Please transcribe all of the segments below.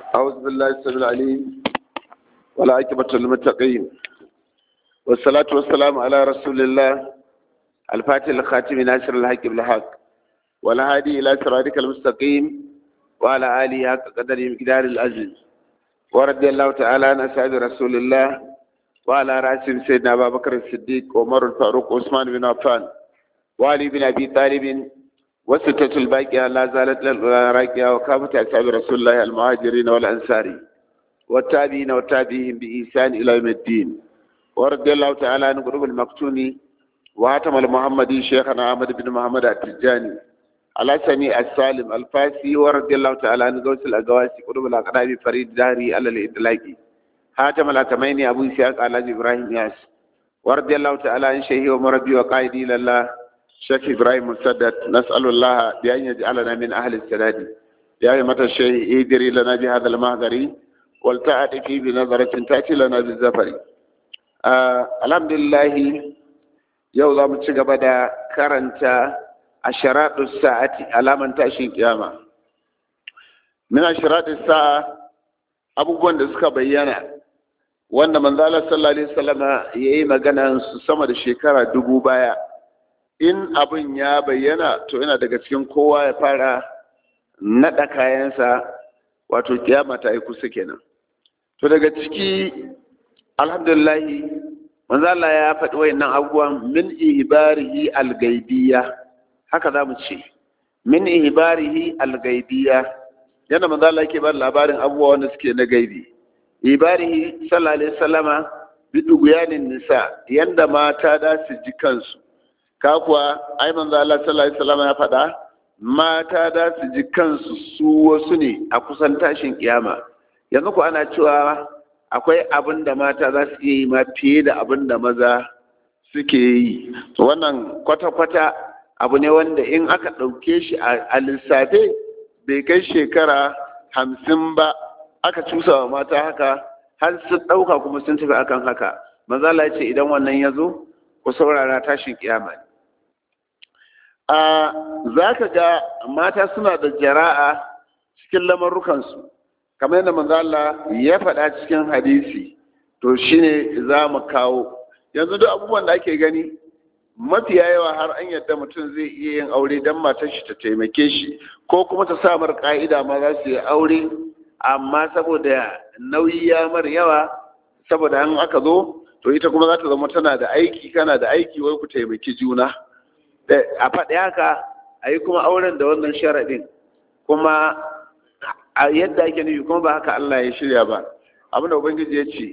أعوذ بالله السميع العليم والعاقبة للمتقين والصلاة والسلام على رسول الله الفاتح الخاتم ناصر الحق بالحق والهادي إلى صراطك المستقيم وعلى آله حق قدر مقدار العزيز ورضي الله تعالى عن أصحاب رسول الله وعلى رأسهم سيدنا أبا بكر الصديق وعمر الفاروق وعثمان بن عفان وعلي بن أبي طالب وستة الباقية لا زالت للراقية وكافة أصحاب رسول الله المهاجرين والأنصار والتابعين والتابعين بإحسان إلى يوم الدين ورضي الله تعالى عن قلوب المقتوني وهاتم المحمدي شيخنا أحمد بن محمد التجاني على سميع السالم الفاسي ورضي الله تعالى عن غوث الأقواسي قلوب الأقراب فريد داري على الإدلاقي هاتم الأتمين أبو إسحاق على إبراهيم ياس ورضي الله تعالى عن شيخي ومربي وقائدي لله شيخ إبراهيم مسدد نسأل الله بأن يجعلنا من أهل السداد يا أيمة الشيخ إيدري لنا بهذا المهدر والتعد فيه بنظرة تأتي لنا بالزفر آه الحمد لله yau za mu ci gaba da karanta a sharaɗin sa'ati alaman tashin kiyama min a sharaɗin sa'a abubuwan da suka bayyana wanda manzala sallallahu alaihi wasallama ya yi magana su sama da shekara dubu baya in abin ya bayyana to yana daga cikin kowa ya fara naɗa kayansa wato kiyama ta yi kusa kenan to daga ciki alhamdulillahi manzo Allah ya faɗi wayannan abubuwan min ihbarihi al-gaibiyya haka za mu ce min ihbarihi al-gaibiyya yana manzo Allah yake ba labarin abubuwa wanda suke na gaibi ibarihi sallallahu alaihi wasallama bi duguyanin nisa yanda mata da su ji kansu ka kuwa ai manzo Allah sallallahu alaihi wasallama ya faɗa mata da su ji kansu su wasu ne a kusan tashin kiyama yanzu ku ana cewa akwai abin da mata za su iya yi ma fiye da abin da maza suke yi to wannan kwata-kwata abu ne wanda in aka ɗauke shi a lissafe bai kai shekara hamsin ba aka cusa wa mata haka har su ɗauka kuma sun tafi akan haka maza ya ce idan wannan ya zo ku saurara tashin kiyama ne a za ka ga mata suna da jara'a cikin lamarrukansu kamar yadda manzo Allah ya faɗa cikin hadisi to shine za mu kawo yanzu duk abubuwan da ake gani mafiya yawa har an yadda mutum zai iya yin aure don matar shi ta taimake shi ko kuma ta sa mar ka'ida ma za su yi aure amma saboda nauyi ya mar yawa saboda an aka zo to ita kuma za ta zama tana da aiki kana da aiki wai ku taimaki juna a faɗi haka a yi kuma auren da wannan sharaɗin kuma a yadda ake nufi kuma ba haka Allah ya shirya ba abinda ubangiji ya ce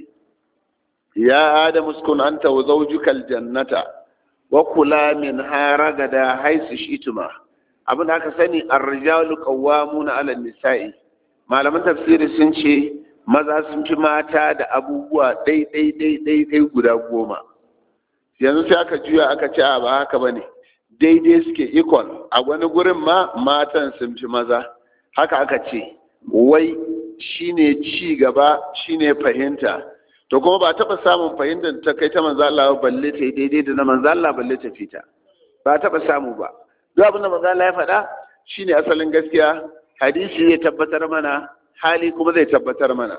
ya adamu sukun anta wa zawjukal jannata wa kula min haragada haisu shituma abinda aka sani ar-rijalu qawwamuna 'ala nisai malaman tafsiri sun ce maza sun fi mata da abubuwa dai dai dai dai dai guda goma yanzu sai aka juya aka ce a ba haka bane daidai suke equal a wani gurin ma matan sun fi maza haka aka ce wai shine ci gaba shine fahimta to kuma ba taɓa samun fahimtar ta kai ta manzo Allah balle ta daidai da na manzo Allah balle ta fita ba taɓa samu ba duk abin da manzo Allah ya faɗa shine asalin gaskiya hadisi ya tabbatar mana hali kuma zai tabbatar mana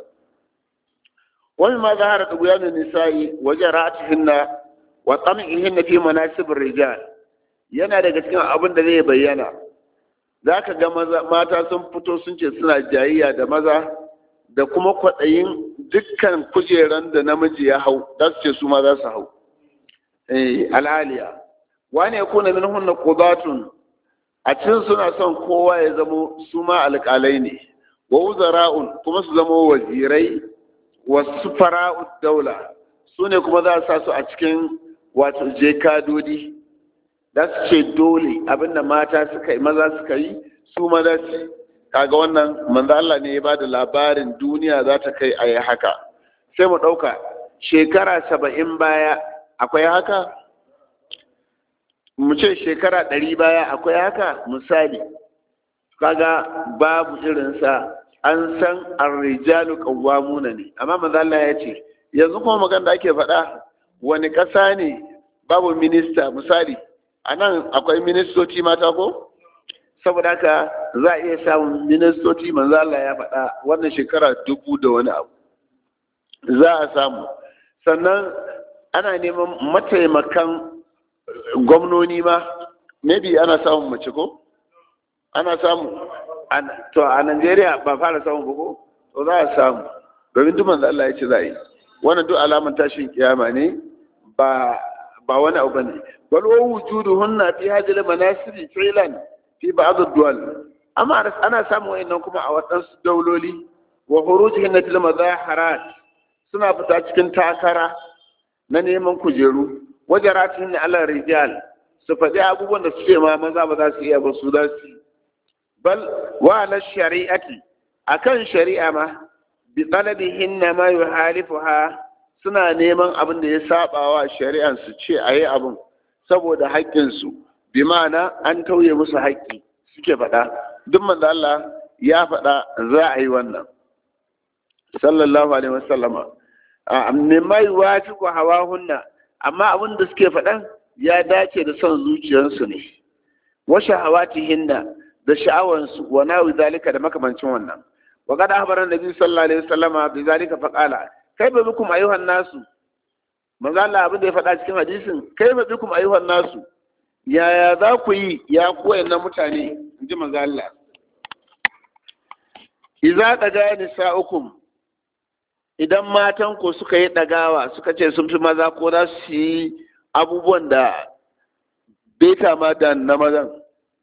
wani ma zahara da guyanin nisa'i wajen ra'atihinna wa tsam'ihinna fi manasibir rijal yana daga cikin abin da zai bayyana za ka ga mata sun fito sun ce suna jayayya da maza da kuma kwaɗayin dukkan kujeran da namiji ya hau za su ce su ma za su hau al'aliya wani ya kuna min hunna qudatun a cikin suna son kowa ya zamo su ma alƙalai ne wa wuzara'un kuma su zamo wazirai wa sufara'ud daula su ne kuma za a sa su a cikin wato jekadodi za su ce dole abinda mata suka yi maza suka yi su maza su kaga wannan manzo Allah ne ya bada labarin duniya za ta kai a yi haka sai mu ɗauka shekara saba'in baya akwai haka mu ce shekara ɗari baya akwai haka misali kaga babu irinsa an san arrijalu qawwamuna ne amma manzo Allah ya ce yanzu kuma magana da ake faɗa wani ƙasa ne babu minista misali a nan akwai ministoci mata ko saboda haka za a iya samun ministoci manzo Allah ya faɗa wannan shekara dubu da wani abu za a samu sannan ana neman mataimakan gwamnoni ma maybe ana samun mace ko ana samu to a Najeriya ba fara samun ba ko to za a samu domin duk manzo Allah ya ce za a yi wannan duk alaman tashin kiyama ne ba ba wani abu bane bal wa wujuduhunna fi hadhihi al-manasib fi'lan fi ba'd ad-duwal amma ana samun wayannan kuma a wadansu dauloli wa khurujihin til mazaharat suna fita cikin takara na neman kujeru wajaratin ala rijal su faɗi abubuwan da suke ma maza ba za su iya ba su za su bal wa ala shari'ati akan shari'a ma bi talabihinna ma yuhalifuha suna neman abin da ya saba wa shari'an su ce a yi abin saboda haƙƙinsu bi ma'ana an tauye musu haƙƙi suke faɗa duk manzo Allah ya faɗa za a yi wannan sallallahu alaihi wasallama amma mai wafi ko hawa hunna amma abin da suke faɗan ya dace da son zuciyarsu ne wa shahawatihinna da sha'awansu wa nawi zalika da makamancin wannan wa qad ahbara nabi sallallahu alaihi wasallama bi zalika faqala kai ba bikum ayyuhan nasu manzo Allah abin da ya faɗa cikin hadisin kai ba bikum ayyuhan nasu yaya za ku yi ya koyan na mutane inji manzo Allah idza daga nisa'ukum idan matan ku suka yi dagawa suka ce sun fi maza ko za su yi abubuwan da beta ma da na mazan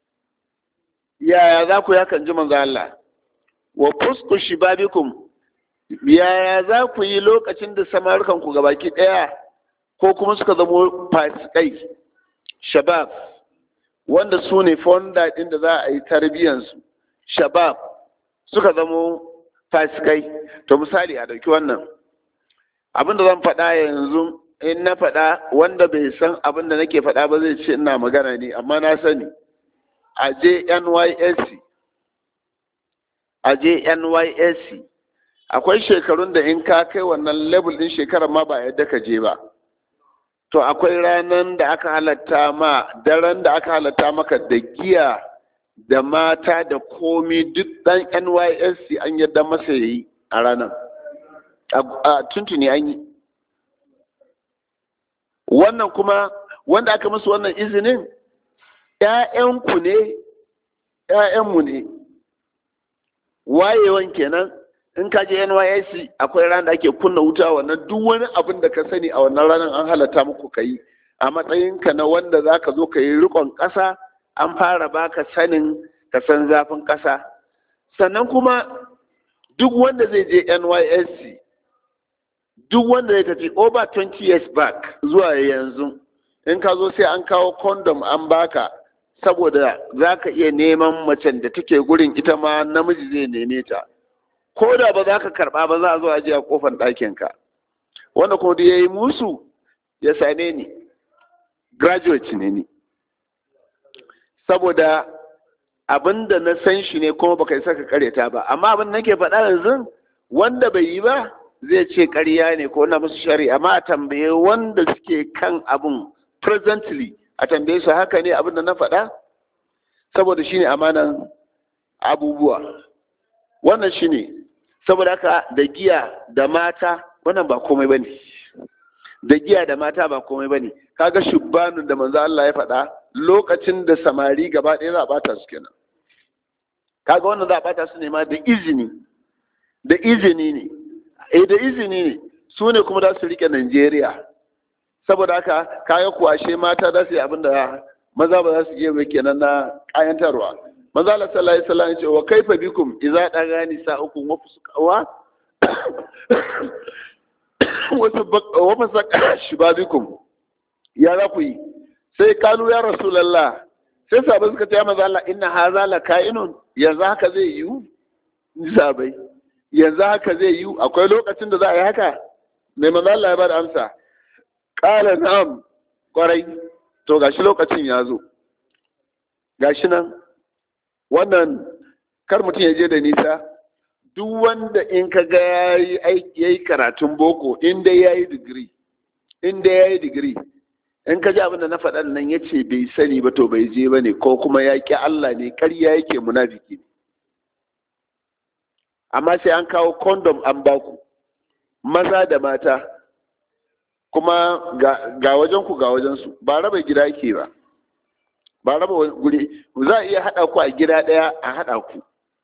yaya za ku ya kan ji manzo Allah wa fusku shibabikum yaya za ku yi lokacin da samarukan ku gabaki ɗaya ko kuma suka zamo fasikai shabab wanda su ne fonda ɗin da za a yi tarbiyyansu shabab suka zamo fasikai to misali a ɗauki wannan abin da zan faɗa yanzu in na faɗa wanda bai san abin da nake faɗa ba zai ce ina magana ne amma na sani a je nysc a je nysc akwai shekarun da in ka kai wannan level din shekarar ma ba yadda ka je ba to akwai ranar da aka halatta ma daren da aka halatta maka da giya da mata da komi duk dan nysc an yadda masa ya yi a ranar a tuntuni an yi wannan kuma wanda aka musu wannan izinin ‘ya'yanku ne ‘ya'yanmu ne wayewan kenan in ka je NYSC akwai ranar da ake kunna wuta wannan duk wani abin da ka sani a wannan ranar an halatta muku ka yi a matsayinka na wanda za ka zo ka yi rikon ƙasa an fara baka sanin ka san zafin ƙasa sannan kuma duk wanda zai je NYSC duk wanda zai tafi over 20 years back zuwa yanzu in ka zo sai an kawo condom an baka saboda za ka iya neman macen da take gurin ita ma namiji zai neme ta ko da ba za ka karɓa ba za a zo a je a kofar ɗakinka wanda kuma ya yi musu ya same ni graduate ne ni saboda abin da na san shi ne kuma baka isa ka karyata ba amma abin nake faɗa yanzu wanda bai yi ba zai ce ƙarya ne ko na musu shari'a amma a tambaye wanda suke kan abin presently a tambaye su haka ne abin da na faɗa saboda shine amanan abubuwa wannan shine saboda haka da giya da mata wannan ba komai bane da giya da mata ba komai bane kaga shubbanun da manzo Allah ya faɗa lokacin da samari gaba ɗaya za a bata su kenan kaga wannan za a bata su ne ma da izini da izini ne eh da izini ne su ne kuma za su rike Najeriya saboda haka kaga kuwashe mata za su yi abin da maza ba za su iya kenan na kayantarwa maza Allah sallallahu alaihi wasallam ya ce wa kaifa bikum idza dagani sa'ukum wa fusukawa wa fasaka shibabikum ya za ku yi sai kalu ya rasulullah sai sabai suka ce ya maza Allah inna hadha la ka'inun yanzu haka zai yiwu sabai yanzu haka zai yiwu akwai lokacin da za a yi haka mai maza Allah ya bada amsa qala na'am kwarai to gashi lokacin ya zo gashi nan wannan kar mutum ya je da nisa duk wanda in ka ga ya yi karatun boko inda ya yi digiri inda ya yi digiri in ka ji abin da na faɗan nan ya ce bai sani ba to bai je ba ne ko kuma ya ƙi Allah ne ƙarya yake munafiki ne amma sai an kawo kondom an baku maza da mata kuma ga wajen ku ga wajen su ba raba gida ke ba ba raba guri za a iya haɗa ku a gida ɗaya a haɗa ku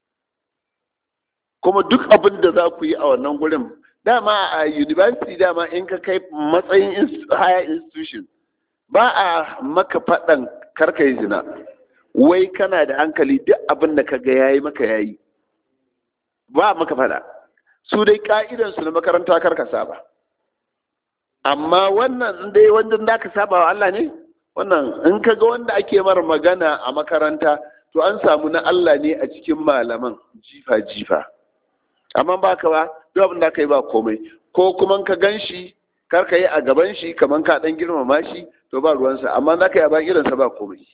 kuma duk abin da za ku yi a wannan gurin dama a university dama in ka kai matsayin higher institution ba a maka faɗan karka yi zina wai kana da hankali duk abin da ka ga yayi maka yayi ba maka faɗa su dai ka'idansu na makaranta karka saba amma wannan dai wanda da ka saba wa Allah ne wannan in ka ga wanda ake mara magana a makaranta to an samu na Allah ne a cikin malaman jifa jifa amma ba ka ba duk abin da ka yi ba komai ko kuma ka gan shi kar ka yi a gaban shi kamar ka dan girmama shi to ba ruwansa amma za ka yi a bayan irinsa ba komai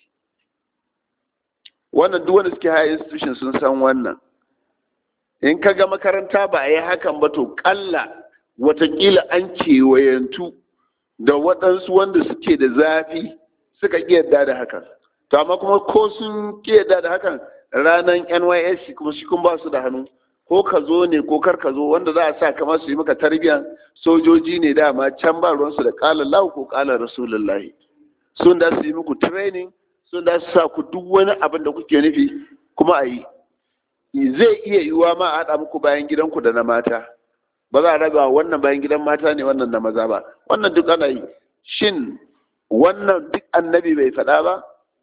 wannan duk wanda suke high institution sun san wannan in ka ga makaranta ba a yi hakan ba to kalla watakila an kewayantu da waɗansu wanda suke da zafi suka ƙi yadda da hakan to amma kuma ko sun ƙi yadda da hakan ranar nysc kuma shi kun ba su da hannu ko ka zo ne ko kar ka zo wanda za a sa kamar su yi maka tarbiyan sojoji ne dama can ba ruwansu da ƙalar lahu ko ƙalar rasulullahi sun da su yi muku training sun da su sa ku duk wani abin da kuke nufi kuma a yi zai iya yiwuwa ma a haɗa muku bayan gidanku da na mata ba za a raba wannan bayan gidan mata ne wannan na maza ba wannan duk ana yi shin wannan duk annabi bai faɗa ba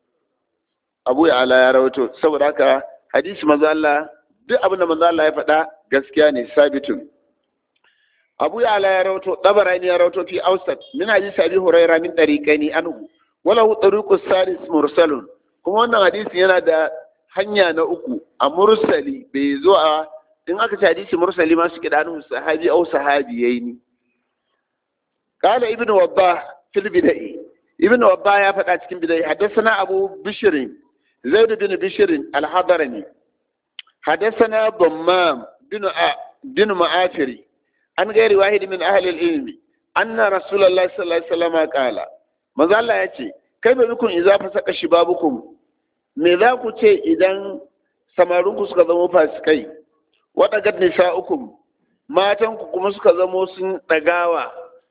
abu ya ala ya rawato saboda haka hadisi maza Allah duk abin da maza Allah ya faɗa gaskiya ne sabitun abu ya ala ya rawato dabarani ya rawato fi ausat min hadisi abi huraira min tariqaini anhu wala hu tariqus salis mursalun kuma wannan hadisi yana da hanya na uku a mursali bai zo a in aka ci hadisi mursali ma su kiɗa sahabi au sahabi yayi ni qala ibnu wabba fil bidai ibnu wabba ya faɗa cikin bidai haddathana abu bishr zaid bin bishr al-hadarani haddathana dammam bin bin ma'afiri an gairi wahid min ahli al-ilmi anna rasulullahi sallallahu alaihi wasallam qala manzo Allah yace kai ba bikun idza fasaka shibabukum me za ku ce idan samarinku suka zama fasikai waɗagat nisa'ukum matanku kuma suka zamo sun ɗagawa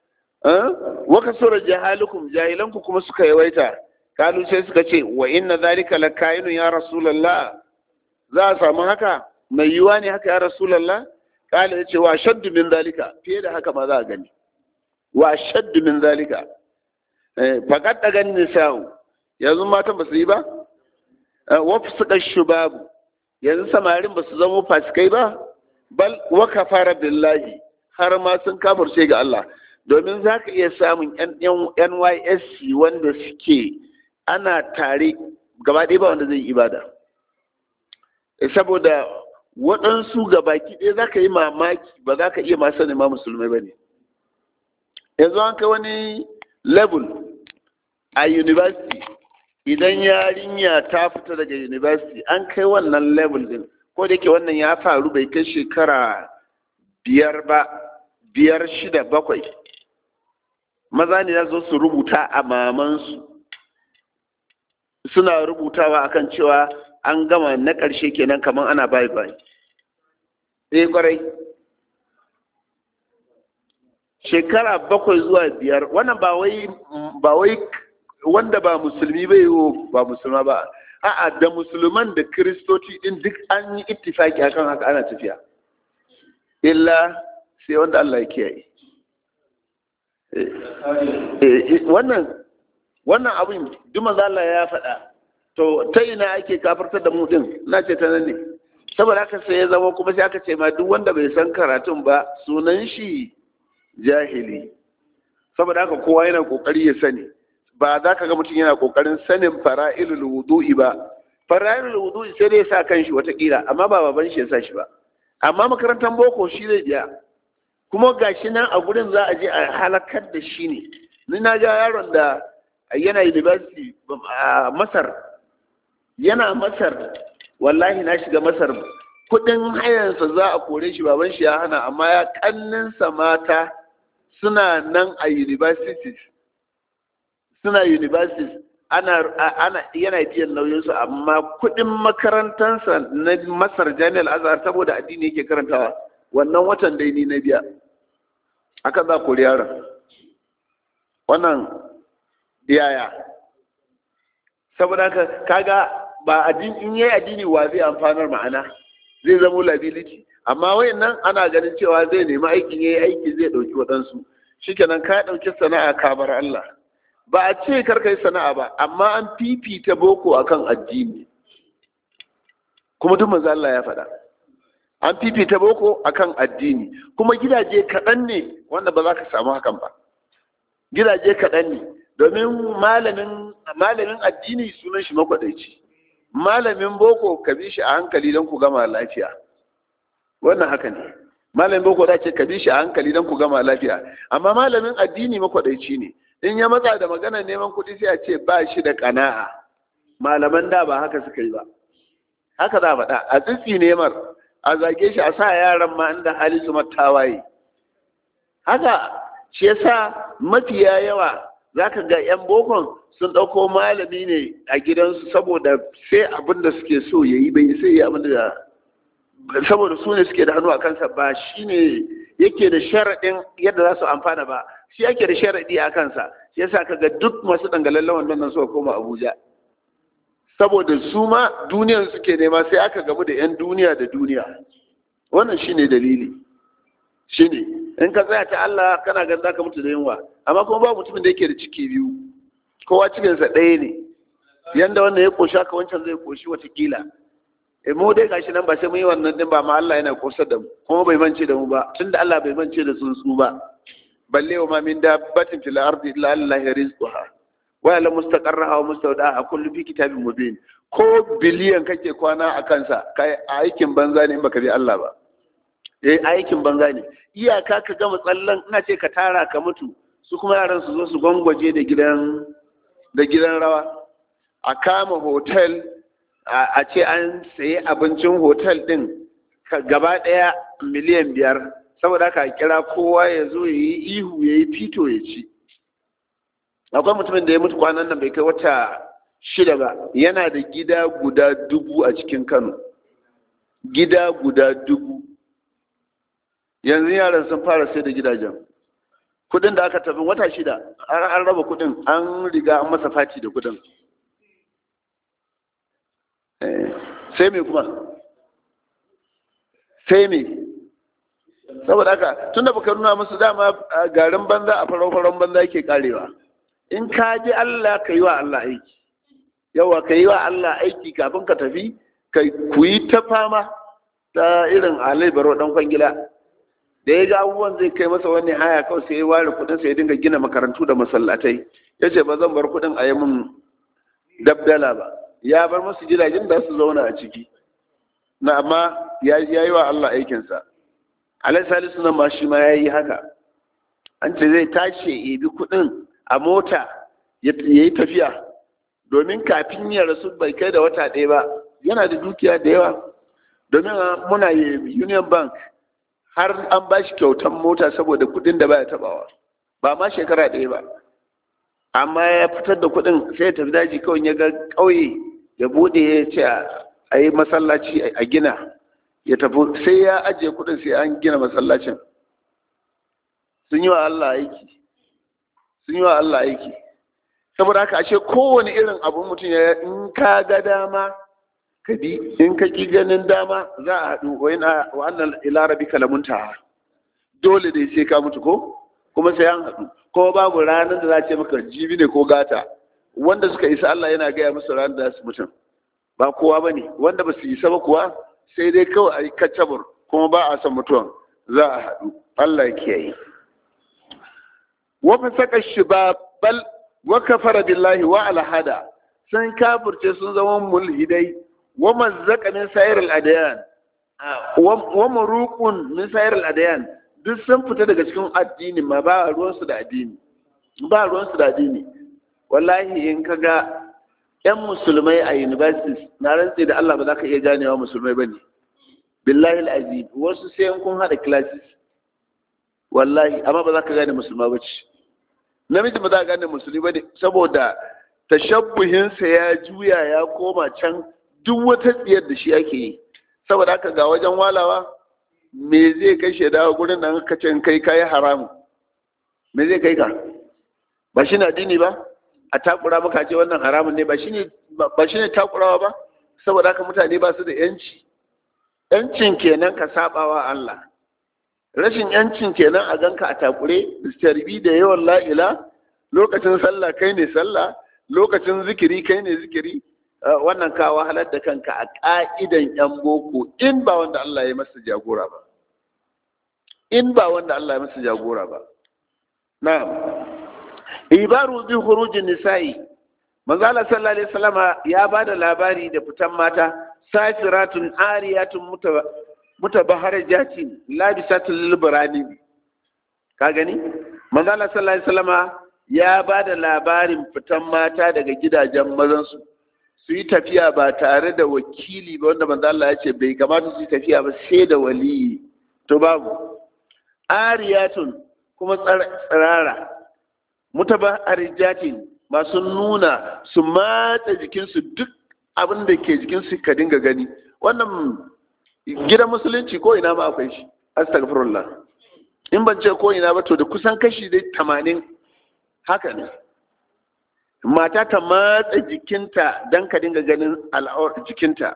waka sura jahalukum jahilanku kuma suka yawaita kalu sai suka ce wa inna zalika lakainu ya rasulullah za a samu haka mai yiwa ne haka ya rasulullah kala yace wa shaddu min zalika fiye da haka ma za a gani wa shaddu min zalika faqad dagan nisa'u yanzu matan ba su yi ba wa fusuka shubabu yanzu samarin ba su zama fasikai ba bal wa kafara billahi har ma sun kafirce ga Allah domin za ka iya samun NYSC wanda suke ana tare gaba ɗaya ba wanda zai yi ibada saboda waɗansu gabaki ɗaya za ka yi mamaki ba za ka iya masu sanin ma musulmai ba ne yanzu an kai wani level a university idan yarinya ta fita daga university an kai wannan level din ko da yake wannan ya faru bai kai shekara biyar ba biyar shida bakwai maza ne za su rubuta a mamansu suna rubutawa akan cewa an gama na ƙarshe kenan kamar ana bai bai eh kwarai shekara bakwai zuwa biyar wannan ba wai ba wai wanda ba musulmi bai yi ba musulma ba a'a da musulman da kiristoci din duk an yi ittifaki akan haka ana tafiya illa sai wanda Allah ya kiyaye wannan wannan abin duk manzo Allah ya faɗa to ta ina ake kafartar da mu din na ce ta nan ne saboda haka sai ya zama kuma sai aka ce ma duk wanda bai san karatun ba sunan shi jahili saboda haka kowa yana kokari ya sani ba za ka ga mutum yana kokarin sanin fara'ilul wudu'i ba fara'ilul wudu'i sai dai sa kanshi watakila amma ba baban shi ya sa shi ba amma makarantar boko shi zai biya kuma gashi nan a gurin za a je a halakar da shi ne ni na ga yaron da yana university a masar yana masar wallahi na shiga masar kudin hayansa za a kore shi baban shi ya hana amma ya kanninsa mata suna nan a universities suna universities ana ana yana biyan nauyinsu amma kuɗin makarantansa na masar jami'ar azhar saboda addini yake karantawa wannan watan dai ni na biya aka za kori yaron wannan yaya saboda haka kaga ba addini in yayi addini wa zai amfanar ma'ana zai zama liability amma wayannan ana ganin cewa zai nemi aikin yayi aiki zai dauki waɗansu shikenan ka dauki sana'a ka bar Allah ba a ce kar kai sana'a ba amma an fifita boko akan addini kuma duk manzo Allah ya faɗa an fifita boko akan addini kuma gidaje kaɗan ne wanda ba za ka samu hakan ba gidaje kaɗan ne domin malamin malamin addini sunan shi makwadaici malamin boko ka bi shi a hankali don ku gama lafiya wannan haka ne malamin boko da ce ka bi shi a hankali don ku gama lafiya amma malamin addini makwadaici ne in ya matsa da magana neman kuɗi sai a ce ba shi da kana'a malaman da ba haka suka yi ba haka za a faɗa a tsitsi nemar a zage shi a sa yaran ma inda hali su tawaye haka shi yasa mafiya yawa zaka ga yan bokon sun ɗauko malami ne a gidansu saboda sai abin da suke so ya yi bai sai abin da saboda su ne suke da hannu a kansa ba shi ne yake da sharaɗin yadda za su amfana ba shi yake da sharaɗi a kansa shi yasa ka ga duk masu dangalallen wannan suka koma abuja saboda su ma duniyar suke nema sai aka gamu da 'yan duniya da duniya wannan shine dalili shine in ka tsaya ta Allah kana ganin zaka mutu da yunwa amma kuma ba mutumin da yake da ciki biyu kowa cikinsa ɗaya ne yanda wannan ya koshi haka wancan zai koshi watakila e mu dai gashi nan ba sai mun yi wannan din ba ma Allah yana kosar da mu kuma bai mance da mu ba tunda Allah bai mance da tsuntsu ba balle wa ma min dabbatin fil ardi illa Allah rizquha wa la mustaqarraha wa mustawdaha kullu fi kitabin mubin ko biliyan kake kwana a kansa kai aikin banza ne in baka bi Allah ba eh aikin banza ne iyaka ka gama tsallan ina ce ka tara ka mutu su kuma yaran su zo su gwangwaje da gidan da gidan rawa a kama hotel a ce an sayi abincin hotel din gaba daya miliyan biyar saboda ka kira kowa ya zo ya yi ihu ya yi fito ya ci akwai mutumin da ya mutu kwanan nan bai kai wata shida ba yana da gida guda dubu a cikin kano gida guda dubu yanzu yaran sun fara sai da gidajen kudin da aka tafi wata shida an raba kudin an riga an masa fati da kudin sai me kuma sai me saboda haka tunda baka nuna musu dama garin banza a farau-faron banza yake karewa in ka ji Allah ka yi wa Allah aiki yawa ka yi wa Allah aiki kafin ka tafi ka kuyi ta fama ta irin alai baro dan kwangila da ya ga abubuwan zai kai masa wani haya kawai sai ya ware kudin sai ya dinga gina makarantu da masallatai ya ce ba zan bar kudin a yi min dabdala ba ya bar masu gidajen da su zauna a ciki na amma ya yi wa Allah aikinsa alai salisu nan ma shi ma ya yi haka an ce zai tashi ya bi kudin a mota ya yi tafiya domin kafin ya rasu bai kai da wata ɗaya ba yana da dukiya da yawa domin muna union bank har an ba shi kyautan mota saboda kudin da baya tabawa ba ma shekara ɗaya ba amma ya fitar da kudin sai ya tafi daji kawai ya ga ƙauye ya bude ya ce a yi masallaci a gina ya tafi sai ya ajiye kudin sai an gina masallacin sun yi wa Allah aiki sun yi wa Allah aiki saboda haka ashe kowane irin abu mutum ya in ka ga dama ka bi in ka ki ganin dama za a haɗu wa yana wa annal ila rabbika lamuntaha dole dai sai ka mutu ko kuma sai an haɗu ko babu ranar da za ce maka jibi ne ko gata wanda suka isa Allah yana gaya musu ranar da su mutum ba kowa bane wanda ba su isa ba kuwa sai dai kawai a yi kaccabur kuma ba a san mutuwan za a haɗu Allah ya kiyaye wa fasaka shibabal wa kafara billahi wa alhada sun kafirce sun zama mulhidai wa mazzaka min sayar al-adyan wa maruqun min sayar al-adyan duk sun fita daga cikin addini ma ba ruwan su da addini ba ruwan su da addini wallahi in kaga yan musulmai a universities na rantse da Allah ba za ka iya ganewa musulmai bane billahi al-azim wasu sai kun hada classes wallahi amma ba za ka gane musulma ba ce namiji ba za a gane musulmi ba ne saboda tashabbuhinsa ya juya ya koma can duk wata tsiyar da shi ake yi saboda haka ga wajen walawa me zai kai shi dawo gurin nan ka ce kai kayi haramu me zai kai ka ba shi na addini ba a takura maka ce wannan haramun ne ba shi ne ba shi ne takurawa ba saboda haka mutane ba su da yanci yancin kenan ka sabawa Allah rashin yancin kenan a ganka a takure tarbi da yawan la'ila lokacin sallah kai ne sallah lokacin zikiri kai ne zikiri wannan ka wahalar da kanka a ƙa'idan yan boko in ba wanda Allah ya masa jagora ba in ba wanda Allah ya masa jagora ba na'am ibaru bi khurujin nisa'i manzo Allah sallallahu alaihi wasallama ya bada labari da fitan mata safiratun ariyatun mutabaharajatin labisatul librani ka gani manzo Allah sallallahu alaihi wasallama ya bada labarin fitan mata daga gidajen mazan su su yi tafiya ba tare da wakili ba wanda manzo Allah ya ce bai kamata su yi tafiya ba sai da waliyi to babu ariyatun kuma tsirara mutabaharajatin masu nuna su matsa jikinsu duk abin da ke jikinsu ka dinga gani wannan gidan musulunci ko ina ma akwai shi astagfirullah in ban ce ko ina ba to da kusan kashi dai tamanin haka ne mata ta matsa jikinta don ka dinga ganin al'awar jikinta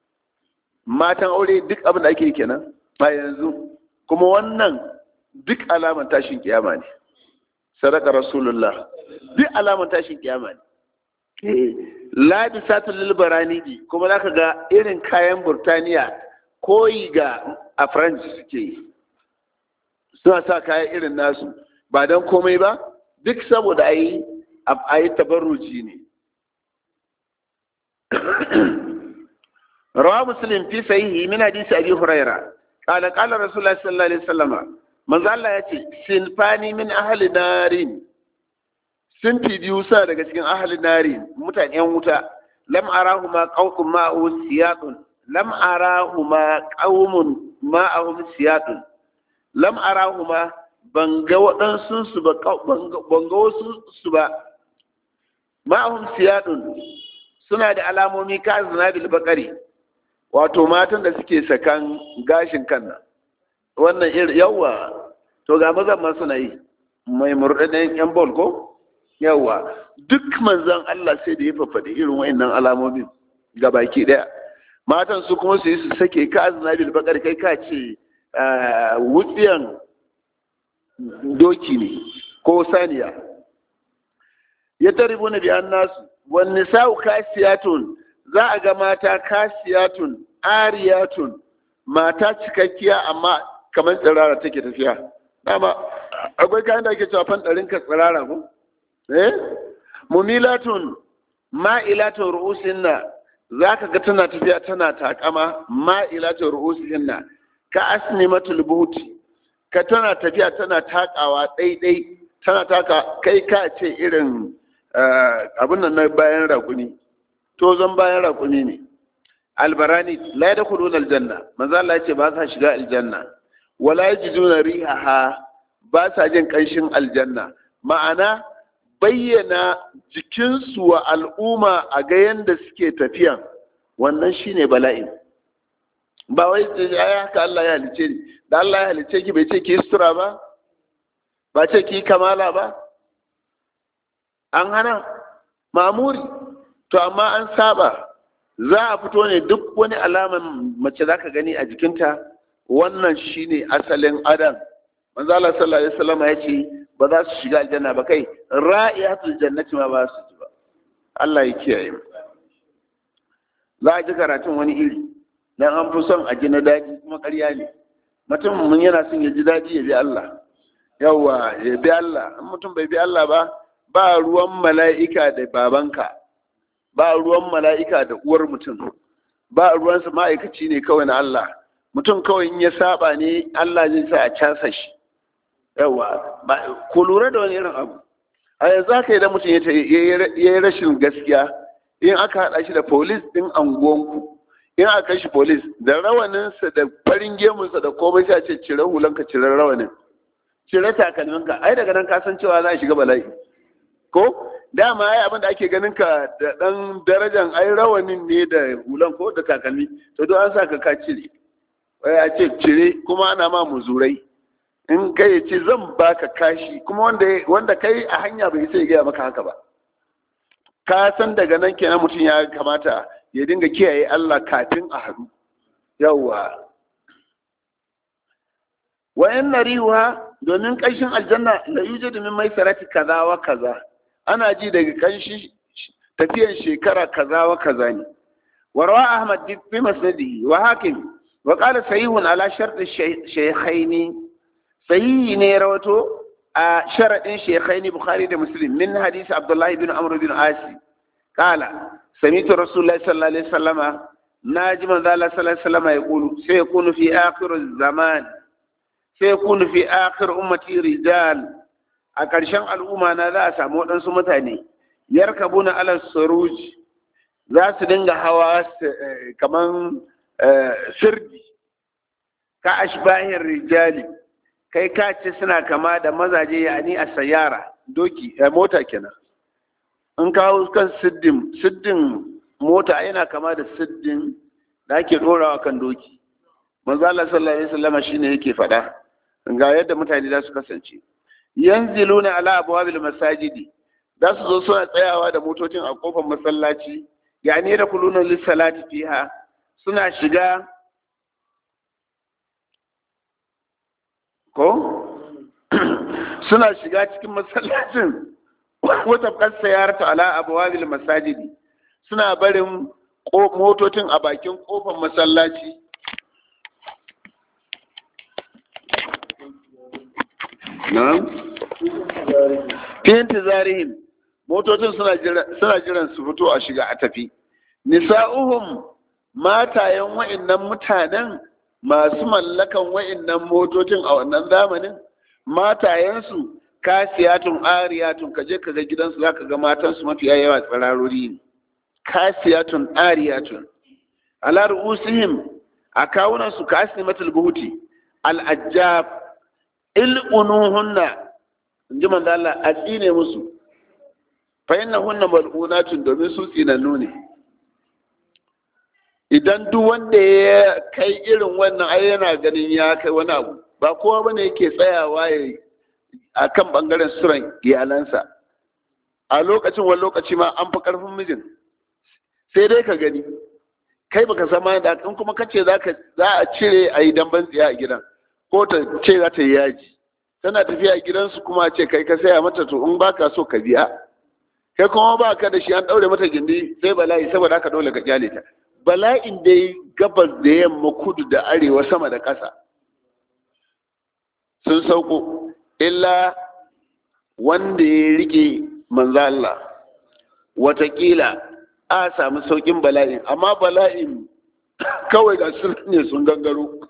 matan aure duk abin da ake kenan a yanzu kuma wannan duk alaman tashin kiyama ne sadaka rasulullah duk alaman tashin kiyama ne labisatul lil baraniji kuma zaka ga irin kayan burtaniya koyi ga a french suke yi suna sa kayan irin nasu ba don komai ba duk saboda a yi a yi tabarruci ne rawa muslim fi sahihi min hadisi abi huraira qala qala rasulullah sallallahu alaihi wasallam manzo Allah yace sinfani min ahli narin sun fi biyu sa daga cikin ahli narin mutanen wuta lam arahuma qawqum ma'u siyatun lam arahuma qaumun ma'ahum siyatun lam arahuma ban ga waɗansu su ba ban ga wasu su ba ma'ahum siyatun suna da alamomi ka zinabil bakari wato matan da suke sakan gashin kan nan wannan irin yawa to ga mazan ma suna yi mai murɗaɗɗen yan bol ko yawa duk manzan Allah sai da ya fafaɗi irin wa'annan alamomin ga baki ɗaya matan su kuma su yi su sake ka azna bil bakar kai ka ce wutsiyan doki ne ko saniya ya taribu na biyan nasu wani sa'u kasiyatun za a ga mata kasiyatun ariyatun mata cikakkiya amma kamar tsirara take tafiya dama akwai kayan da ake cewa fan ɗarin ka tsirara ko eh mumilatun ma'ilatun ru'usinna za ka ga tana tafiya tana takama ma'ilatun ru'usinna ka asnimatul buti ka tana tafiya tana takawa ɗaiɗai tana taka kai ka ce irin abin nan na bayan raƙuni to zan bayan raƙuni ne albarani la ya dakhuluna aljanna manzo Allah ya ce ba sa shiga aljanna wala yajiduna rihaha ba sa jin ƙanshin aljanna ma'ana bayyana jikinsu wa al'umma a ga yanda suke tafiyan wannan shine bala'in ba wai ya haka Allah ya halice ni da Allah ya halice ki bai ce ki sutura ba ba ce ki kamala ba an hana mamuri to amma an saba za a fito ne duk wani alaman mace za ka gani a jikinta wannan shine asalin adam manzo Allah sallallahu alaihi wasallam ya ce ba za su shiga aljanna ba kai ra'iyatul jannati ma ba su ji ba Allah ya kiyaye mu za a ji karatun wani iri dan an fi son a ji na daɗi kuma ƙarya ne mutum mun yana son ya ji daɗi ya bi Allah yawa ya bi Allah in mutum bai bi Allah ba ba ruwan mala'ika da babanka ba ruwan mala'ika da uwar mutum ba ruwansa ma'aikaci ne kawai na Allah mutum kawai in ya saba ne Allah zai sa a casa shi yawa ku lura da wani irin abu a yanzu haka idan mutum ya yi rashin gaskiya in aka haɗa shi da polis ɗin anguwanku in aka kai shi polis da rawaninsa da farin gemunsa da komai sai a ce cire hulanka cire rawanin cire takalminka ai daga nan ka san cewa za a shiga bala'i ko dama ai abin da ake ganin ka da dan darajan ai rawanin ne da hulan ko da takalmi to don an sa ka ka cire wai a ce cire kuma ana ma muzurai in kai ya ce zan baka kashi kuma wanda wanda kai a hanya bai sai gaya maka haka ba ka san daga nan kenan mutum ya kamata ya dinga kiyaye Allah kafin a haɗu yawwa wa in nariha domin ƙanshin aljanna la yujadu min maisarati kaza wa kaza ana ji daga ƙanshi tafiyan shekara kaza wa kaza ne wa rawa ahmad fi masnadihi wa hakim wa qala sahihun ala shart shaykhaini sahihi ne rawato a sharadin shaykhaini bukhari da muslim min hadisi abdullahi bin amr bin asi qala sami'tu rasulullahi sallallahu alaihi wasallama naji manzo Allah sallallahu alaihi wasallama yaqulu sayakunu fi akhir zaman sai kunu fi akhir ummati rijal a ƙarshen al'umma na za a samu waɗansu mutane yarkabuna ala suruj za su dinga hawa kaman sirdi ka ashbahin rijali kai ka ce suna kama da mazaje yani a sayara doki mota kenan in kawo kan siddin siddin mota yana kama da siddin da ake ɗorawa kan doki manzo Allah sallallahu alaihi wasallam shine yake faɗa ga yadda mutane za su kasance yanziluna ala abwabil masajidi za su zo suna tsayawa da motocin a kofar masallaci yani da kuluna lissalati fiha suna shiga ko suna shiga cikin masallacin wata kasa yarta ala abwabil masajidi suna barin motocin a bakin kofar masallaci na'am fi intizarihim motocin suna jiran su fito a shiga a tafi nisa'uhum matayen wa'annan mutanen masu mallakan wa'annan motocin a wannan zamanin matayensu kasiyatun ariyatun kaje ka ga gidansu zaka ga matansu mafiya yawa tsirarori ne kasiyatun ariyatun ala ru'usihim a kawunan su kasnimatul buhuti al-ajjab il'unuhunna in ji manzo Allah a tsine musu fa innahunna mal'unatun domin su tsinannu ne idan duk wanda ya kai irin wannan ai yana ganin ya kai wani abu ba kowa bane yake tsayawa ya a kan bangaren suran iyalansa a lokacin wani lokaci ma an fi karfin mijin sai dai ka gani kai baka zama da in kuma kace za a cire a yi damban tsiya a gidan ko ta ce za ta yi yaji tana tafiya gidansu kuma ce kai ka saya mata to in baka so ka biya kai kuma ba ka da shi an daure mata gindi sai bala'i saboda haka dole ka kyale ta bala'in da ya gabas da yamma kudu da arewa sama da ƙasa sun sauko illa wanda ya rike manzo Allah watakila a samu saukin bala'in amma bala'in kawai ga sun ne sun gangaro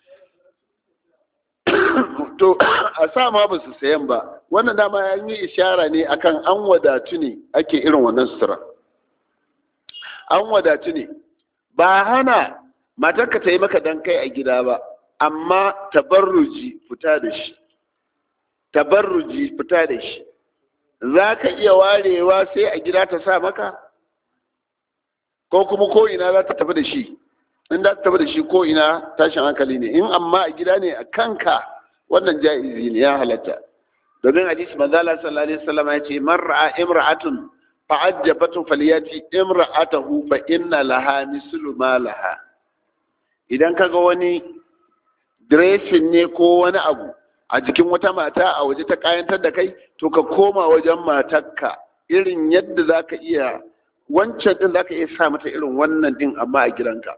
to a sa ma ba su sayan ba wannan dama ya yi ishara ne akan an wadatu ne ake irin wannan sutura an wadatu ne ba hana matarka ta yi maka dan kai a gida ba amma tabarruji fita da shi tabarruji fita da shi za ka iya warewa sai a gida ta sa maka ko kuma ko ina za ta tafi da shi in za ta tafi da shi ko ina tashin hankali ne in amma a gida ne a kanka wannan ja'izi ne ya halatta domin hadisi manzala sallallahu alaihi wasallam ya ce man ra'a imra'atun fa'ajjabatu falyati imra'atahu fa inna laha mislu ma laha idan kaga wani dressing ne ko wani abu a jikin wata mata a waje ta kayantar da kai to ka koma wajen matarka irin yadda zaka iya wancan din zaka iya sa mata irin wannan din amma a gidanka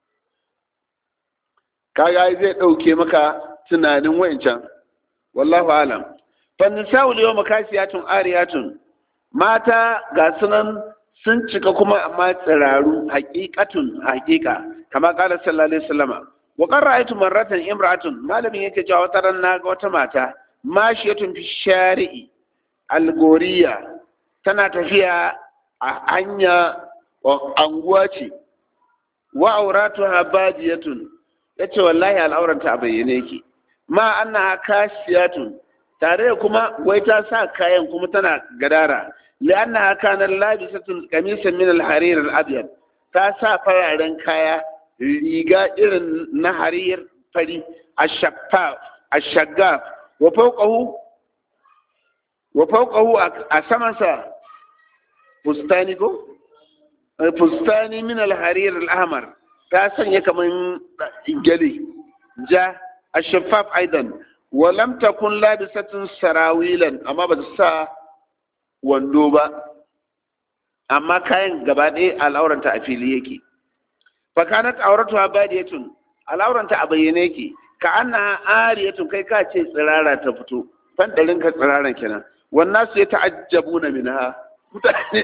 kaga zai dauke maka tunanin wayancan wallahu alam fa nisa'u yawma kasiyatun ariyatun mata ga sunan sun cika kuma amma tsiraru haqiqatun haqiqa kama qala sallallahu alaihi wasallama wa qad ra'aytu marratan imra'atun malamin yake cewa wata ran naga wata mata mashiyatun fi shari'i algoriya tana tafiya a hanya anguwa ce wa auratuha badiyatun yace wallahi al'auranta a bayyane yake ma annaha kasiyatun tare da kuma wai ta sa kayan kuma tana gadara li'anna kana labisatun qamisan min al-harir al-abyad ta sa fararen kaya riga irin na harir fari ashaffaf ashaggaf wa fawqahu wa fawqahu a samansa fustani ko fustani min al-harir al-ahmar ta sanya kaman gele ja ashaffaf aidan wa lam takun labisatun sarawilan amma ba ta sa wando ba amma kayan gaba ɗaya al'auranta a fili yake fakanat auratuha badiyatun al'auranta a bayyane yake ka anna ariyatun kai ka ce tsirara ta fito fandarin ka tsiraran kenan wannan su ya ta'ajjabu na minha mutane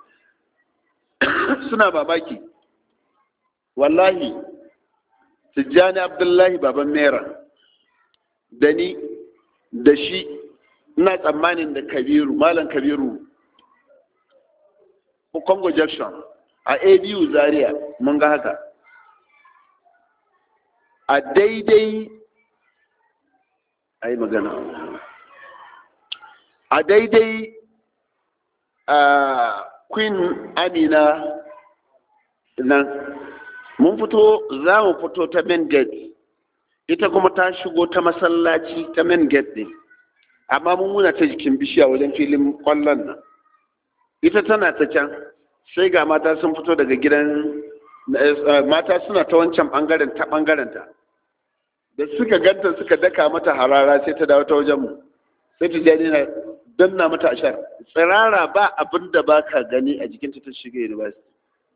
suna babaki wallahi tijjani abdullahi baban mera da ni da shi ina tsammanin da kabiru malam kabiru congo junction a abu zaria mun ga haka a daidai a yi magana a daidai a queen amina nan mun fito za mu fito ta main gate ita kuma ta shigo ta masallaci ta main gate ne amma mun muna ta jikin bishiya wajen filin kwallon nan ita tana ta can sai ga mata sun fito daga gidan mata suna ta wancan bangaren ta bangaren ta da suka ganta suka daka mata harara sai ta dawo ta wajen mu sai ta jani na danna mata ashar tsirara ba abin da ba ka gani a jikinta ta shiga university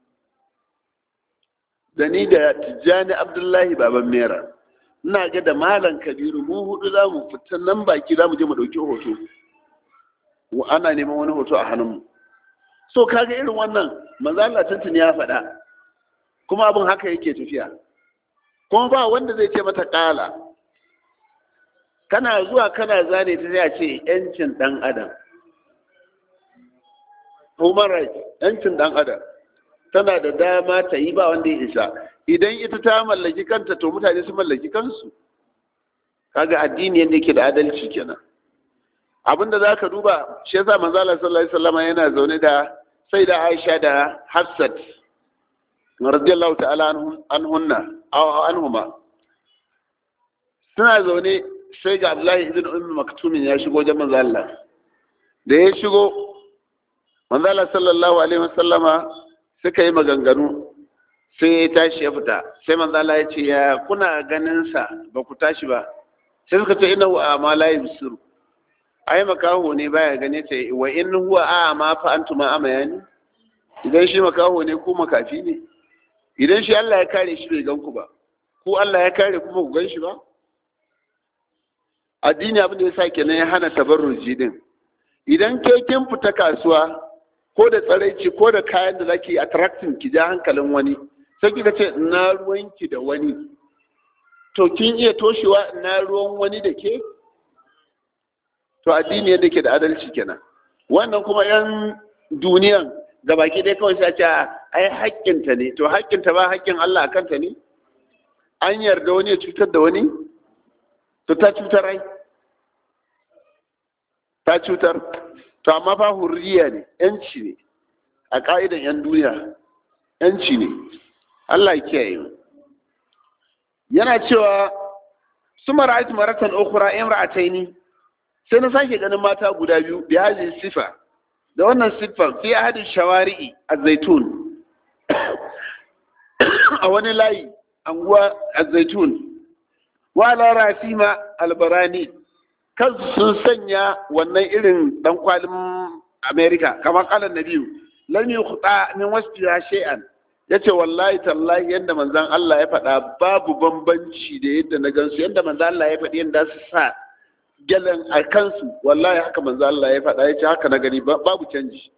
da ni da tijjani abdullahi baban mera ina ga da malam kabiru mu hudu za mu fita nan baki za mu je mu ɗauki hoto ana neman wani hoto a hannunmu so kaga irin wannan manzo Allah tuntuni ya faɗa kuma abin haka yake tafiya kuma ba wanda zai ce mata ƙala kana zuwa kana zane ta sai a ce yancin ɗan adam human rights yancin ɗan adam tana da dama ta yi ba wanda ya isa idan ita ta mallaki kanta to mutane su mallaki kansu kaga addini yadda yake da adalci kenan abinda za ka duba shi yasa manzo Allah sallallahu alaihi wasallam yana zaune da sai da Aisha da Hafsat radiyallahu ta'ala anhunna aw anhuma suna zaune sai ga Abdullahi ibn Ummi Maktum ya shigo wajen manzo Allah da ya shigo manzo Allah sallallahu alaihi wasallama suka yi maganganu sai ya tashi ya fita sai manzo Allah ya ce ya kuna ganin sa ba ku tashi ba sai suka ce innahu ama la yusiru ai makaho ne baya gane ta wa in huwa a ma fa antuma amayani idan shi makaho ne ko makafi ne idan shi Allah ya kare shi bai gan ku ba ko Allah ya kare kuma ku gan shi ba addini abin da ya sa kenan ya hana tabarruji din idan ke kin fita kasuwa ko da tsaraici ko da kayan da zaki attracting ki ja hankalin wani sai kika ce na ruwanki da wani to kin iya toshewa na ruwan wani da ke to addini yadda ke da adalci kenan wannan kuma yan duniyan ga baki dai kawai sai ce ai haƙƙinta ne to haƙƙinta ba haƙƙin Allah a kanta ne an yarda wani ya cutar da wani to ta cutar ai ta cutar to amma fa hurriya ne yanci ne a ka'idan yan duniya yanci ne Allah ya kiyaye mu yana cewa su mara'at maratan ukhra imra'ataini sai na sake ganin mata guda biyu bi hadhihi sifa da wannan siffar fi ahadin shawari'i az-zaitun a wani layi anguwa az-zaitun wa la rafima albarani kan sun sanya wannan irin dan kwalin america kamar kalan nabiyu lam yukhta min wasfiha shay'an yace wallahi tallahi yanda manzon Allah ya faɗa babu bambanci da yadda na gansu yanda manzon Allah ya faɗi yanda su sa gyalen a kansu wallahi haka manzo Allah ya faɗa yace haka na gani babu canji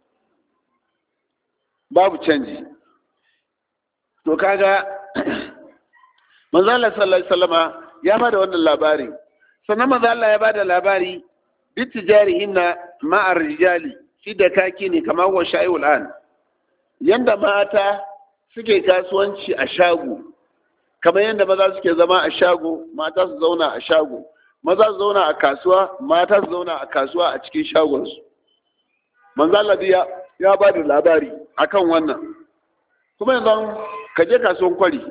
babu canji to kaga manzo Allah sallallahu alaihi wasallama ya bada wannan labari sannan manzo Allah ya bada labari bitijarihinna ma'ar rijali fi da kaki ne kamar wa shayul an yanda mata suke kasuwanci a shago kamar yanda maza suke zama a shago mata su zauna a shago maza su zauna a kasuwa mata su zauna a kasuwa a cikin shagonsu manzo ya ya ba da labari akan wannan kuma yanzu ka je kasuwan kwari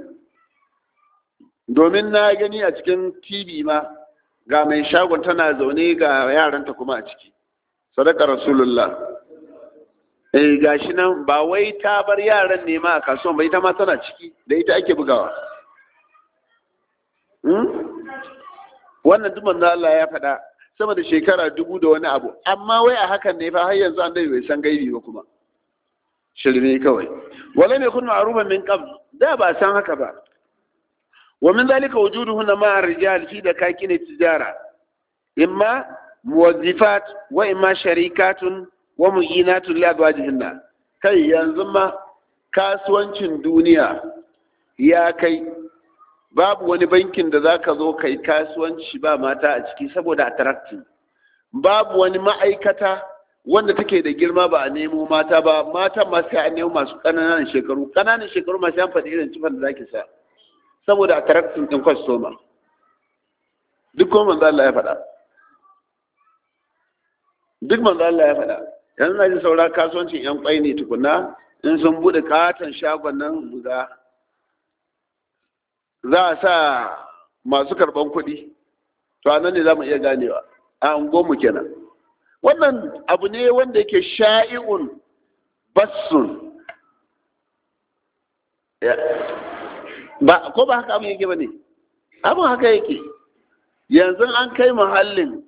domin na gani a cikin tv ma ga mai shagon tana zaune ga yaranta kuma a ciki sadaka rasulullah eh gashi nan ba wai ta bar yaran ne ma a kasuwan ba ita ma tana ciki da ita ake bugawa wannan duk manzo Allah ya faɗa sama da shekara dubu da wani abu amma wai a hakan ne fa har yanzu an dai bai san gaibi ba kuma shirme kawai wala ne kun ma'rufan min qabl da ba san haka ba wa min zalika wujuduhunna ma'a rijal fi dakakin tijara imma muwazzifat wa imma sharikatun wa mu'inatun li azwajihinna kai yanzu ma kasuwancin duniya ya kai babu wani bankin da za ka zo kai kasuwanci ba mata a ciki saboda attractive babu wani ma'aikata wanda take da girma ba a nemo mata ba mata masu an nemo masu ƙananan shekaru ƙananan shekaru masu yan faɗi irin tufan da zaki sa saboda attractive ɗin kwastoma duk kuma manzo Allah ya faɗa duk manzo Allah ya faɗa yanzu na ji saura kasuwancin yan kwai ne tukuna in sun buɗe katon shagon nan ga za a sa masu karban kuɗi to anan ne za mu iya ganewa a mu kenan wannan abu ne wanda yake sha'i'un bassun ba ko ba haka abin yake ba ne abin haka yake yanzu an kai muhallin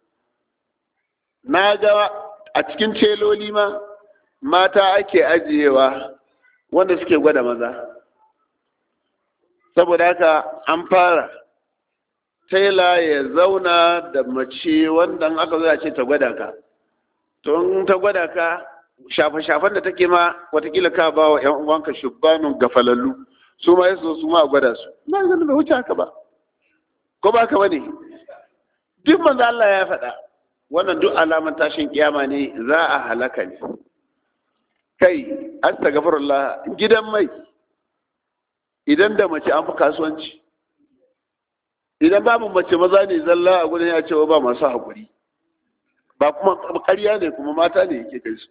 na ga a cikin celoli ma mata ake ajiyewa wanda suke gwada maza saboda haka an fara taila ya zauna da mace wanda aka zo ce ta gwada ka to in ta gwada ka shafe-shafen da take ma watakila ka ba wa 'yan uwanka shubbanun gafalallu su ma yaso su ma a gwada su na ganin bai wuce haka ba ko ba ka bane duk manzo Allah ya faɗa wannan duk alaman tashin kiyama ne za a halaka ne kai astaghfirullah gidan mai idan da mace an fi kasuwanci idan babu mace maza ne zalla a gudun ya cewa ba masu haƙuri ba kuma ƙarya ne kuma mata ne yake kai su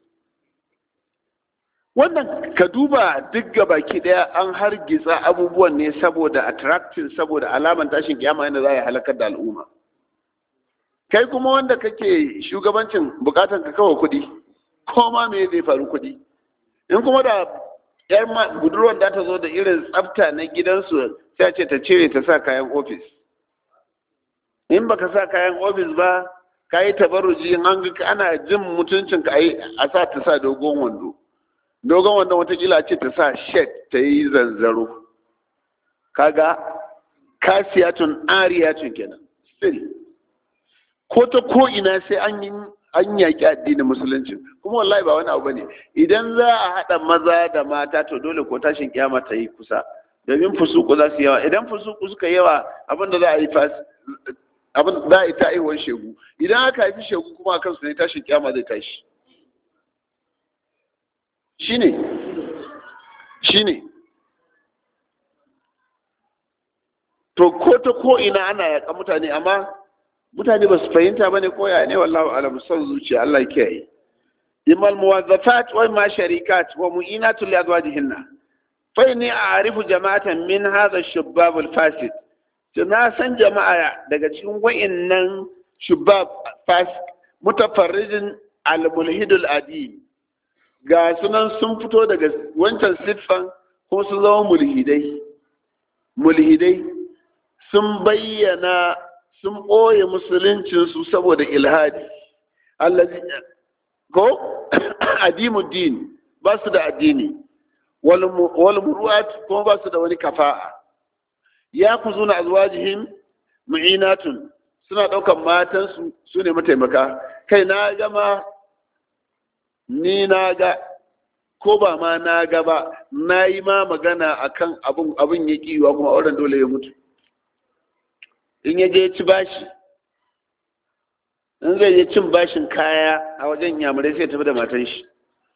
wannan ka duba duk ga baki ɗaya an hargitsa abubuwan ne saboda attracting saboda alaman tashin kiyama yana za a halakar da al'umma kai kuma wanda kake shugabancin bukatan ka kawo kuɗi ko ma me zai faru kuɗi in kuma da yar budurwar da ta zo da irin tsafta na gidansu sai ce ta cire ta sa kayan ofis in baka sa kayan ofis ba ka yi tabarruji an ga ana jin mutuncin ka a sa ta sa dogon wando dogon wando watakila ce ta sa shed ta yi zanzaro kaga kasiyatun ariyatun kenan still ko ta ko ina sai an yi an yaƙi addinin musulunci kuma wallahi ba wani abu bane idan za a haɗa maza da mata to dole ko tashin kiyama ta yi kusa domin fusuku za su yawa idan fusuku suka yawa abin da za a yi fas abin za a yi ta aihuwar shegu idan aka haifi shegu kuma a kansu ne tashin kiyama zai tashi shine shine to ko ta ko ina ana yaƙa mutane amma mutane ba su fahimta bane ko ya ne wallahu alam son zuciya Allah ya kiyaye imal muwazzafat wa ma sharikat wa mu'inatu li azwajihinna fa inni a'rifu jama'atan min hadha ash-shubbab al-fasid to na san jama'a daga cikin wa'annan shubbab fasid mutafarrijin al-mulhid al-adi ga sunan sun fito daga wancan siffan ko sun zama mulhidai mulhidai sun bayyana sun ɓoye musuluncinsu saboda ilhadi allazi ko adimuddin ba su da addini wal muru'at kuma ba su da wani kafa'a ya ku zuna azwajihim mu'inatun suna ɗaukan matansu su ne mataimaka kai na gama ni na ga ko ba ma na ga ba na yi ma magana akan abin abin ya kiwa kuma auren dole ya mutu in ya je ci bashi in zai je cin bashin kaya a wajen yamurai sai tafi da matan shi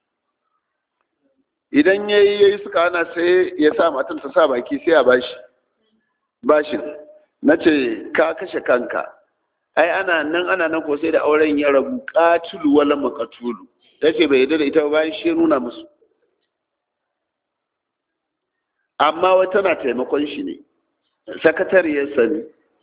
idan ya yi yayi suka hana sai ya sa matan ta sa baki sai a bashi bashin na ce ka kashe kanka ai ana nan ana nan ko sai da auren ya rabu qatilu wala maqtulu tace bai yarda da ita ba bayan shi nuna musu amma wata na taimakon shi ne sakatariyar sani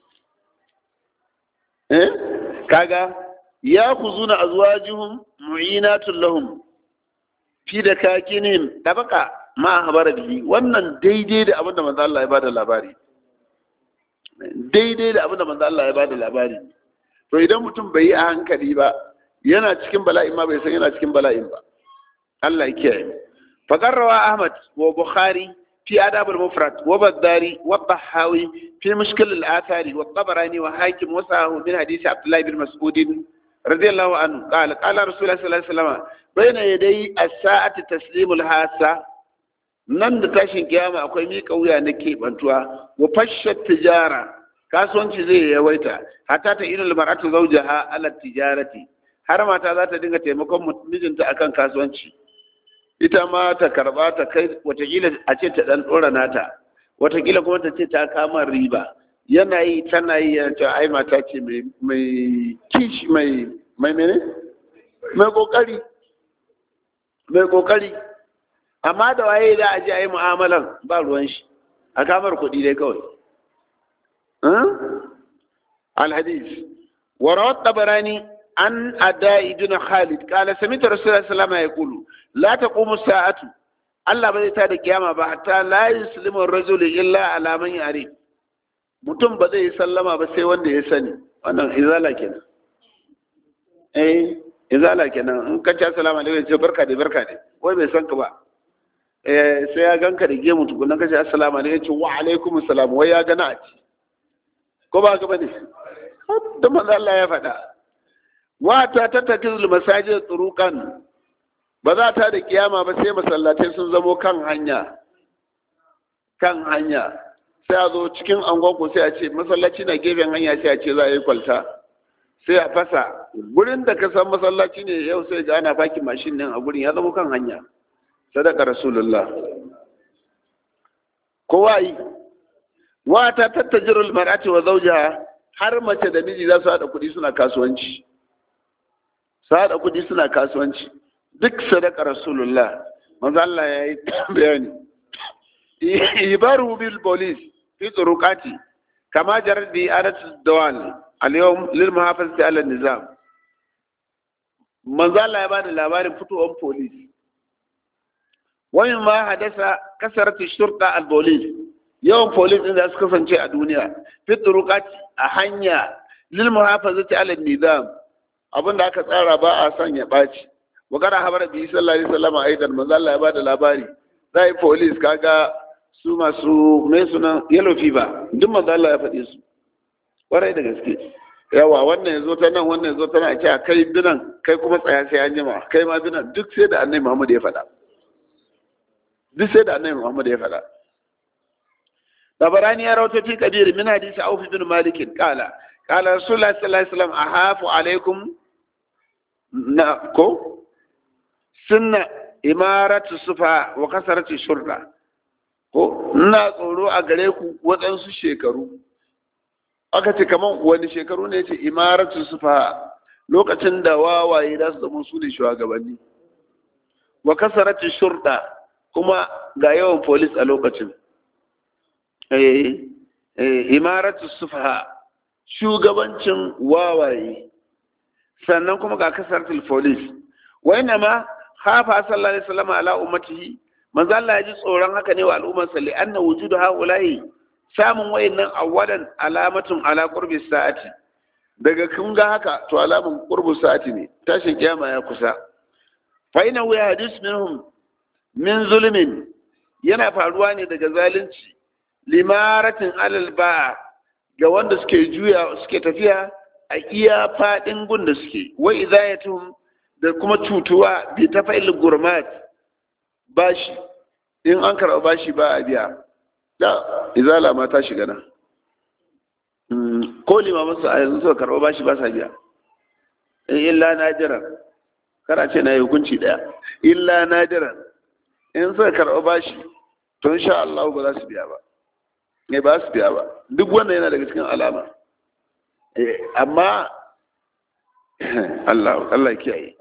eh kaga ya kuzuna azwajuhum mu'inatun lahum fi da kakinihim tabaka ma habara bihi wannan daidai da abinda manzo Allah ya bada labari daidai da abinda manzo Allah ya bada labari to idan mutum bai yi a hankali ba yana cikin bala'in ma bai san yana cikin bala'in ba Allah ya kiyaye faqarrawa Ahmad wa Bukhari في آداب المفرد وبالداري والضحاوي في مشكل الآثار والطبراني وحاكم وسعه من حديث عبد الله بن مسعود رضي الله عنه قال قال رسول الله صلى الله عليه وسلم بين يدي الساعة تسليم الحاسة nan da tashin kiyama akwai miƙa wuya na keɓantuwa wa fashe tijara kasuwanci zai yawaita hatta ta irin mar'atu zawjaha ala tijarati har mata za ta dinga taimakon mijinta akan kasuwanci ita ma ta karba ta kai watakila a ce ta dan dora nata watakila kuma ta ce ta kama riba yana yi tana yi yana cewa ai mata ce mai kishi mai mai mene mai kokari mai kokari amma da waye da aje a yi mu'amalan ba ruwan shi a kamar kuɗi dai kawai alhadis wa rawat tabarani an adai ibn khalid qala sami'tu rasulullahi sallallahu alaihi wasallam yaqulu la taqumu sa'atu Allah ba zai ta da kiyama ba hatta la yuslimu ar-rajul illa ala man yari mutum ba zai yi sallama ba sai wanda ya sani wannan izala kenan eh izala kenan in ka ce assalamu alaikum ce barka da barka da wai bai san ka ba eh sai ya ganka da gemu tukunan ka ce assalamu alaikum ce wa alaikum assalam wai ya gana a ci ko ba ka bane da manzo Allah ya faɗa wata ta takizul masajid turuqan ba za ta da kiyama ba sai masallatai sun zamo kan hanya kan hanya sai a zo cikin angonku sai a ce masallaci na gefen hanya sai a ce za a yi kwalta sai a fasa gurin da ka san masallaci ne yau sai ga ana fakin mashin nan a gurin ya zama kan hanya sadaka rasulullah kowa yi wata tattajirul mar'ati wa zawjaha har mace da miji za su haɗa kuɗi suna kasuwanci su haɗa kuɗi suna kasuwanci duk sadaka rasulullah manzo Allah ya yi bayani ibaru bil polis fi turuqati kama jarar bi adat dawal al yawm lil muhafazati ala nizam manzo Allah ya bada labarin fitowar polis wani ma hadasa kasarat shurta al polis yawan polis din da suka kasance a duniya fi turuqati a hanya lil muhafazati ala nizam abinda aka tsara ba a son ya ɓaci wa kana habar bi sallallahu alaihi wasallam aidan manzo Allah ya bada labari zai police kaga su masu mai suna yellow fever duk manzo Allah ya faɗi su kwarai da gaske yawa wannan yazo ta nan wannan yazo ta nan a ce kai binan kai kuma tsaya sai an jima kai ma binan duk sai da annabi Muhammad ya faɗa duk sai da annabi Muhammad ya faɗa tabarani ya rawaito fi kabir min hadisi Auf bin Malik qala qala Rasulullah sallallahu alaihi wasallam ahafu alaikum na ko sunna imaratu sufa wa kasarati shurda ko ina tsoro a gare ku waɗansu shekaru aka ce kaman wani shekaru ne ce imaratu sufa lokacin da wawaye za su zama su ne shugabanni wa kasarati shurda kuma ga yawan polis a lokacin imaratu sufa shugabancin wawaye sannan kuma ga kasaratul polis wa ma khafa sallallahu alaihi wasallam ala ummatihi manzo Allah ya ji tsoron haka ne wa al'ummar sa li'anna wujudu haula'i samun wayannan awalan alamatun ala qurbi sa'ati daga kun ga haka to alamun qurbu sa'ati ne tashin kiyama ya kusa fa ina wa hadis minhum min zulmin yana faruwa ne daga zalunci limaratin alal ba ga wanda suke juya suke tafiya a iya fadin gun da suke wa idayatuhum da kuma cutuwa bi ta fa'il gurmat bashi in an karɓa bashi ba a biya da izala ma ta shiga nan ko limamin su a yanzu suka karɓa bashi ba sa biya in illa nadiran kara ce na yi hukunci ɗaya illa nadiran in suka karɓa bashi to insha Allah ba za su biya ba ne ba su biya ba duk wanda yana daga cikin alama amma Allah Allah kiyaye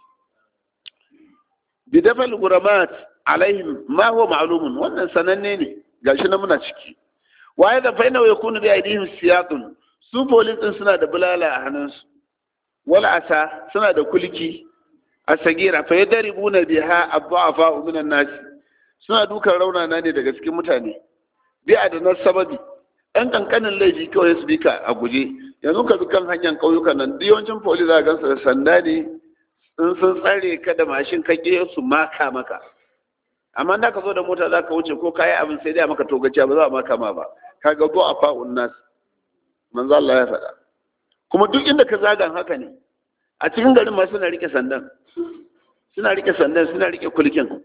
bidafal guramat alaihim ma huwa ma'lumun wannan sananne ne gashi na muna ciki waye da fa inna yakunu bi aidihim siyatun su police din suna da bulala a hannunsu wala asa suna da kulki a sagira fa yadribuna biha abdu'afa minan nas suna dukan raunana ne daga cikin mutane bi adana sababi ɗan kankanin laifi kawai su bi ka a guje yanzu ka bi kan hanyar ƙauyukan nan duk yawancin police za gansu da sanda ne in sun tsare ka da mashin ka ke su maka maka amma da ka zo da mota za ka wuce ko kayi abin sai dai maka togaciya ba za a maka ma ba ka ga go a fa'un nas manzo Allah ya faɗa kuma duk inda ka zagan haka ne a cikin garin ma suna rike sandan suna rike sandan suna rike kulkin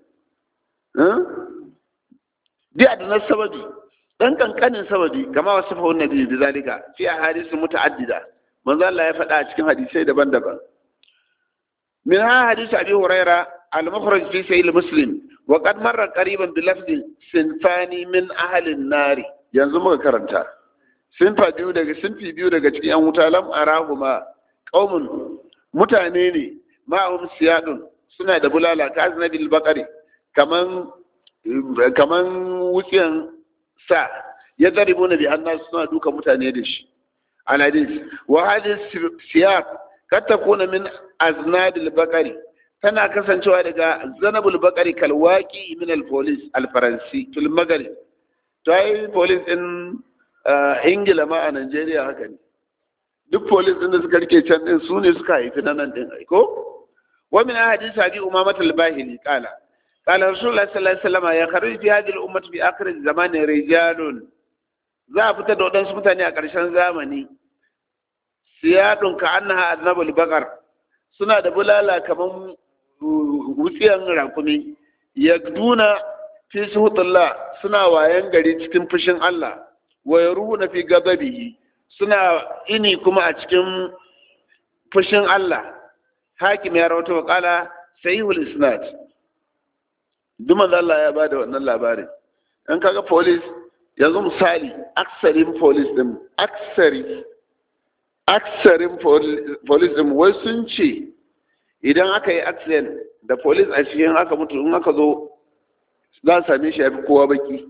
bi adana sababi dan kankanin sababi kama wasu fa wannan bi zalika fi ahadith muta'addida manzo Allah ya faɗa a cikin hadisai daban-daban min ha hadith abi huraira al-mukhraj fi sahih muslim wa qad marra qariban bi lafzi sinfani min ahli an-nar yanzu muka karanta sinfa biyu daga sinfi biyu daga cikin yan wuta lam arahuma qaumun mutane ne ma'ahum siyadun suna da bulala ka aznabil baqari kaman kaman wutsiyan sa ya zaribu na biyan nasu suna duka mutane da shi an hadis wa hadis siyaq kad takuna min aznadil baqari tana kasancewa daga zanabul baqari kal waqi min al police al faransi fil maghrib to ai police din ingila ma a Najeriya haka ne duk police din da suka rike can din su ne suka haifi nan din ai ko wa min hadis abi umama al bahili qala قال رسول الله صلى الله عليه وسلم يخرج في هذه الأمة في آخر الزمان رجال za a fita da waɗansu mutane a ƙarshen zamani siyadun ka annaha aznabul bakar suna da bulala kamar wutsiyan rakumi yagduna fi suhutullah suna wayan gari cikin fushin Allah wa yaruhuna fi gababihi suna ini kuma a cikin fushin Allah hakim ya rawaito wa qala sahihul isnad duk manzo Allah ya bada wannan labarin in kaga police yanzu misali aksarin police din aksari aksarin police din wai sun ce idan aka yi accident da police a cikin aka mutu in aka zo za a same shi ya fi kowa baki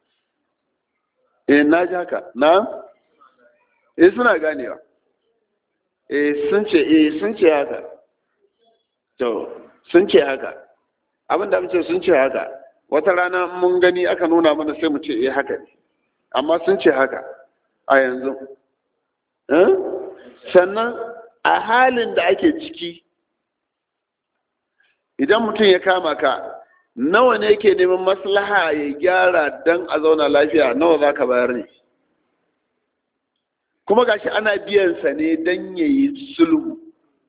eh na ji haka na eh suna ganewa eh sun ce eh sun ce haka to sun ce haka abin da ce sun ce haka wata rana mun gani aka nuna mana sai mu ce eh haka ne amma sun ce haka a yanzu sannan a halin da ake ciki idan mutum ya kama ka nawa ne yake neman maslaha ya gyara don a zauna lafiya nawa za ka bayar ne kuma gashi ana biyansa ne don ya yi sulhu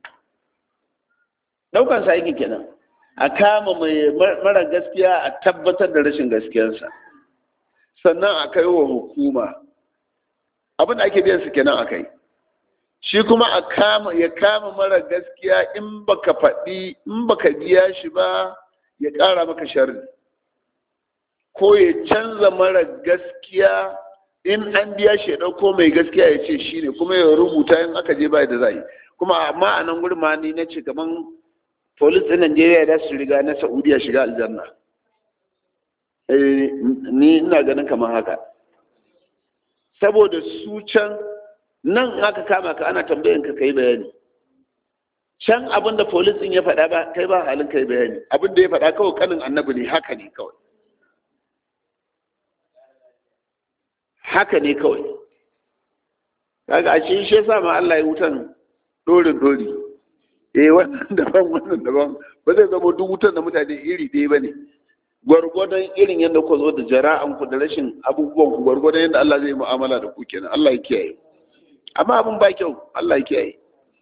ɗaukansa aiki kenan a kama mai mara gaskiya a tabbatar da rashin gaskiyarsa sannan a kai wa hukuma abin da ake biyan su kenan a kai shi kuma a kama ya kama mara gaskiya in baka faɗi in baka biya shi ba ya ƙara maka sharri ko ya canza mara gaskiya in an biya shi ya ɗauko mai gaskiya ya ce shi ne kuma ya rubuta in aka je ba da za yi kuma amma a nan gurin ma ni na ce kaman polis ɗin Najeriya da su riga na Saudiya shiga aljanna. Ni ina ganin kamar haka. Saboda su can nan aka kama ka ana tambayan ka kai bayani. Can abin da polis ɗin ya faɗa ba kai ba halin kai bayani. Abin da ya faɗa kawai kanin annabi ne haka ne kawai. Haka ne kawai. Kaga a shi shi yasa ma Allah ya wutan dorin dori. eh wannan daban wannan daban ba zai zama duk wutar da mutane iri ɗaya ba ne gwargwadon irin yadda ku zo da jara'an ku da rashin abubuwan ku gwargwadon yadda Allah zai mu'amala da ku kenan Allah ya kiyaye amma abin ba kyau Allah ya kiyaye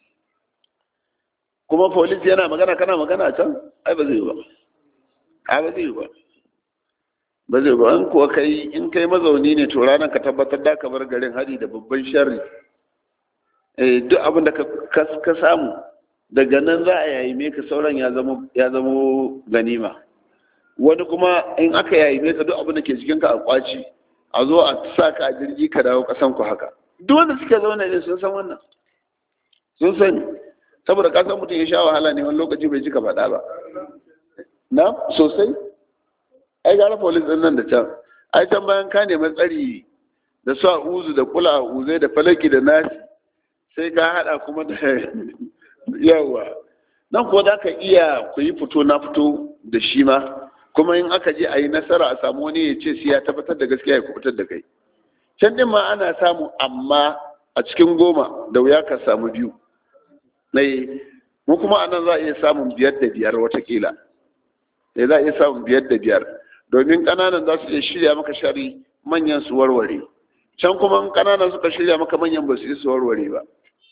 kuma police yana magana kana magana can ai ba zai ba ai ba zai ba ba zai ba in kuwa kai in kai mazauni ne to ranar ka tabbatar da ka bar garin hari da babban sharri eh duk abin da ka samu daga nan za a yayi ka sauran ya zama ganima wani kuma in aka yayi ka duk abin da ke cikin ka a kwaci a zo a sa ka a jirgi ka dawo kasan ku haka duk wanda suke zaune ne sun san wannan sun sani saboda ka san mutum ya sha wahala ne wani lokaci bai cika faɗa ba na sosai ai gara polis ɗin nan da can ai can bayan ka nemi tsari da su a uzu da kula a uzai da falaki da nasi sai ka haɗa kuma da yawa nan ko za ka iya ku yi fito na fito da shi ma kuma in aka je a yi nasara a samu wani ya ce sai ya tabbatar da gaskiya ya kubutar da kai can din ma ana samu amma a cikin goma da wuya ka samu biyu na yi mu kuma anan za a iya samun biyar da biyar watakila da za a iya samun biyar da biyar domin ƙananan za su iya shirya maka shari manyan su warware can kuma ƙananan suka shirya maka manyan ba su yi su warware ba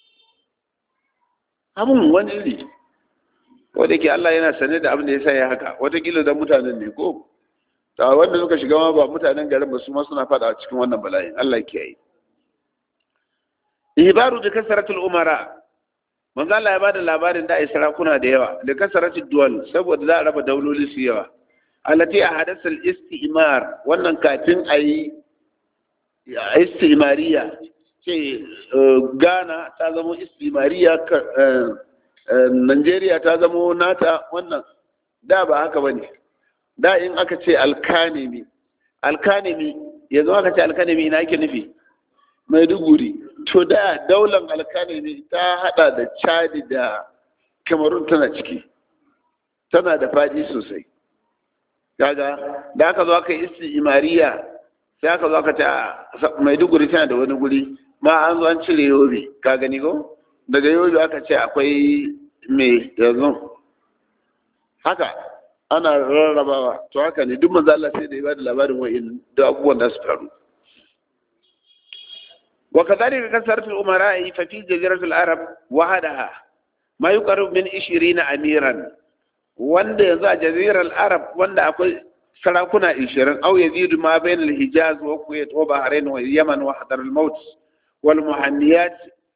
abin wani iri wadda ke Allah yana sane da abin da ya sa ya haka watakila da mutanen ne ko ta wanda suka shiga ma ba mutanen garin ba su ma suna fada cikin wannan bala'in Allah ke yi ibaru da kasaratul umara manzo Allah ya bada labarin da ai sarakuna da yawa da kasaratul duwal saboda za a raba dauloli su yawa allati ahadasa al-istimar wannan kafin ayi istimariya ce Ghana ta zama istimariya Najeriya ta zama nata wannan da ba haka bane da in aka ce alkanemi alkanemi yanzu aka ce alkanemi ina ake nufi maiduguri to da daular alkanemi ta hada da chadi da kamarun tana ciki tana da fadi sosai kaga da aka zo aka yi imariya sai aka zo aka ce maiduguri tana da wani guri ma an zo an cire yobe ka gani ko daga yobe aka ce akwai mai yanzu haka ana rarrabawa to haka ne duk manzo Allah sai da ya bada labarin wa'in da abubuwan da su faru wa kadhalika kasaratu al-umara'i fa fi jaziratul arab wahadaha ma yuqarrib min 20 amiran wanda yanzu a jazirar arab wanda akwai sarakuna 20 au yazidu ma bain al-hijaz wa kuwait wa bahrain wa yaman wa hadar al-maut wal muhanniyat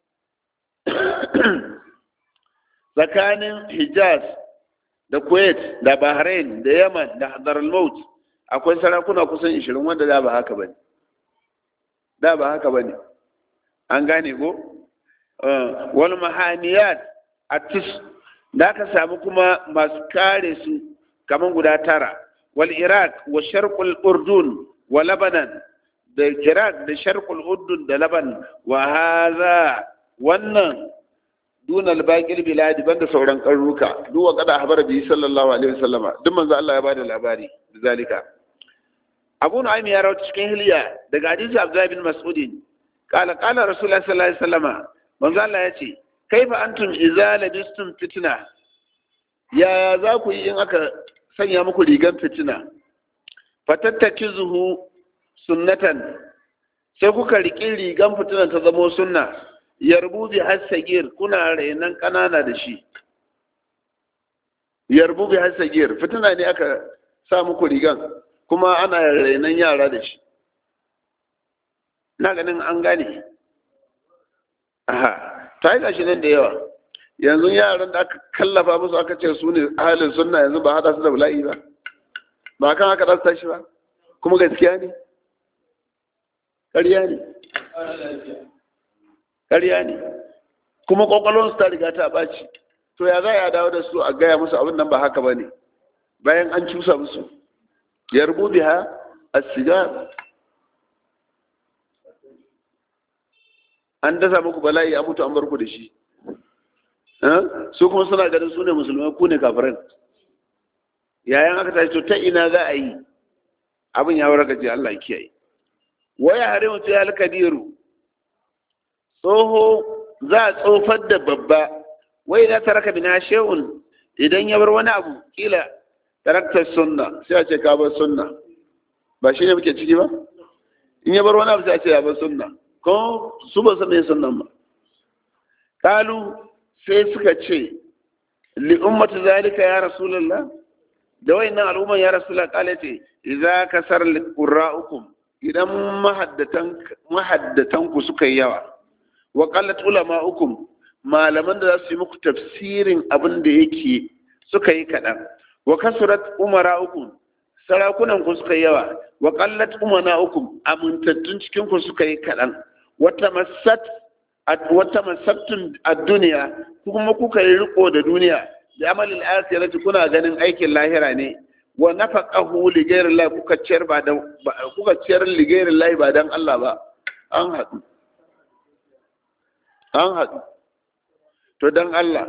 tsakanin hijaz da kuwait da bahrain da yaman da hadar al-maut akwai sarakuna kusan 20 wanda da ba haka bane da ba haka bane an gane ko wal mahaniyat atis da aka samu kuma masu kare su kaman guda tara wal iraq wa sharqul urdun wa labanan da iraq da sharqul urdun da laban wa hadha wannan dun albaqil biladi banda sauran karuka duk wa kada habara bi sallallahu alaihi wasallama duk manzo Allah ya bada labari bizalika Abu Nu'aym ya rawaita cikin hilya daga hadisi Abdullah bin Mas'ud qala qala Rasulullah sallallahu alaihi wasallama manzo Allah ya ce kaifa antum idza labistum fitna ya za ku yi in aka sanya muku rigan fitina fatattakizuhu sunnatan sai kuka riƙi rigan fitinan ta zamo sunna yarbu bi hasagir kuna rainan ƙanana da shi yarbu bi hasagir fitina ne aka sa muku rigan kuma ana rainan yara da shi na ganin an gane aha ta yi gashi nan da yawa yanzu yaran da aka kallafa musu aka ce su ne halin sunna yanzu ba hada su da bala'i ba ba kan haka ɗan tashi ba kuma gaskiya ne ƙarya ne ƙarya ne kuma ƙwaƙwalwarsu ta riga ta ɓaci to ya za a dawo da su a gaya musu abin nan ba haka ba ne bayan an cusa musu ya rubu biha a sigar an dasa muku bala'i a mutu an bar ku da shi su kuma suna ganin su ne musulmai ku ne kafiran yayan aka tashi to ta ina za a yi abin ya warka ce Allah kiyaye waya hare mutu ya alkadiru tsoho za a tsofar da babba wai za ta raka bina shehun idan ya bar wani abu kila taraktar sunna sai a ce ka bar sunna ba shi ne muke ciki ba in ya bar wani abu sai a ce ya bar sunna ko su ba san me sunnan ba kalu sai suka ce li ummati zalika ya rasulullah da wayannan al'umman ya rasulullah kale ce idza kasar qurra'ukum idan mahaddatan mahaddatan ku suka yi yawa wa qallat ulama'ukum malaman da za su yi muku tafsirin abin da yake suka yi kaɗan wa kasurat umara'ukum sarakunan ku suka yi yawa wa qallat umana'ukum amintattun cikin ku suka yi kaɗan wata masat wata masattun a duniya kuma kuka yi riko da duniya da amalin akhirati kuna ganin aikin lahira ne wa nafaqahu li ghayri Allah kuka ciyar ba da kuka ciyar li ghayri Allah ba dan Allah ba an haɗu an haɗu to dan Allah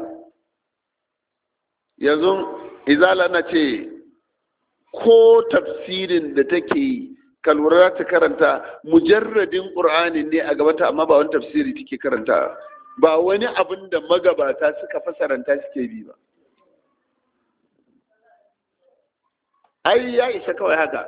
yanzu izala na ce ko tafsirin da take yi ka lura ta karanta mujarradin ƙur'ani ne a gabata amma ba wani tafsiri take karanta ba wani abin da magabata suka fasaranta suke bi ba ai ya isa kawai haka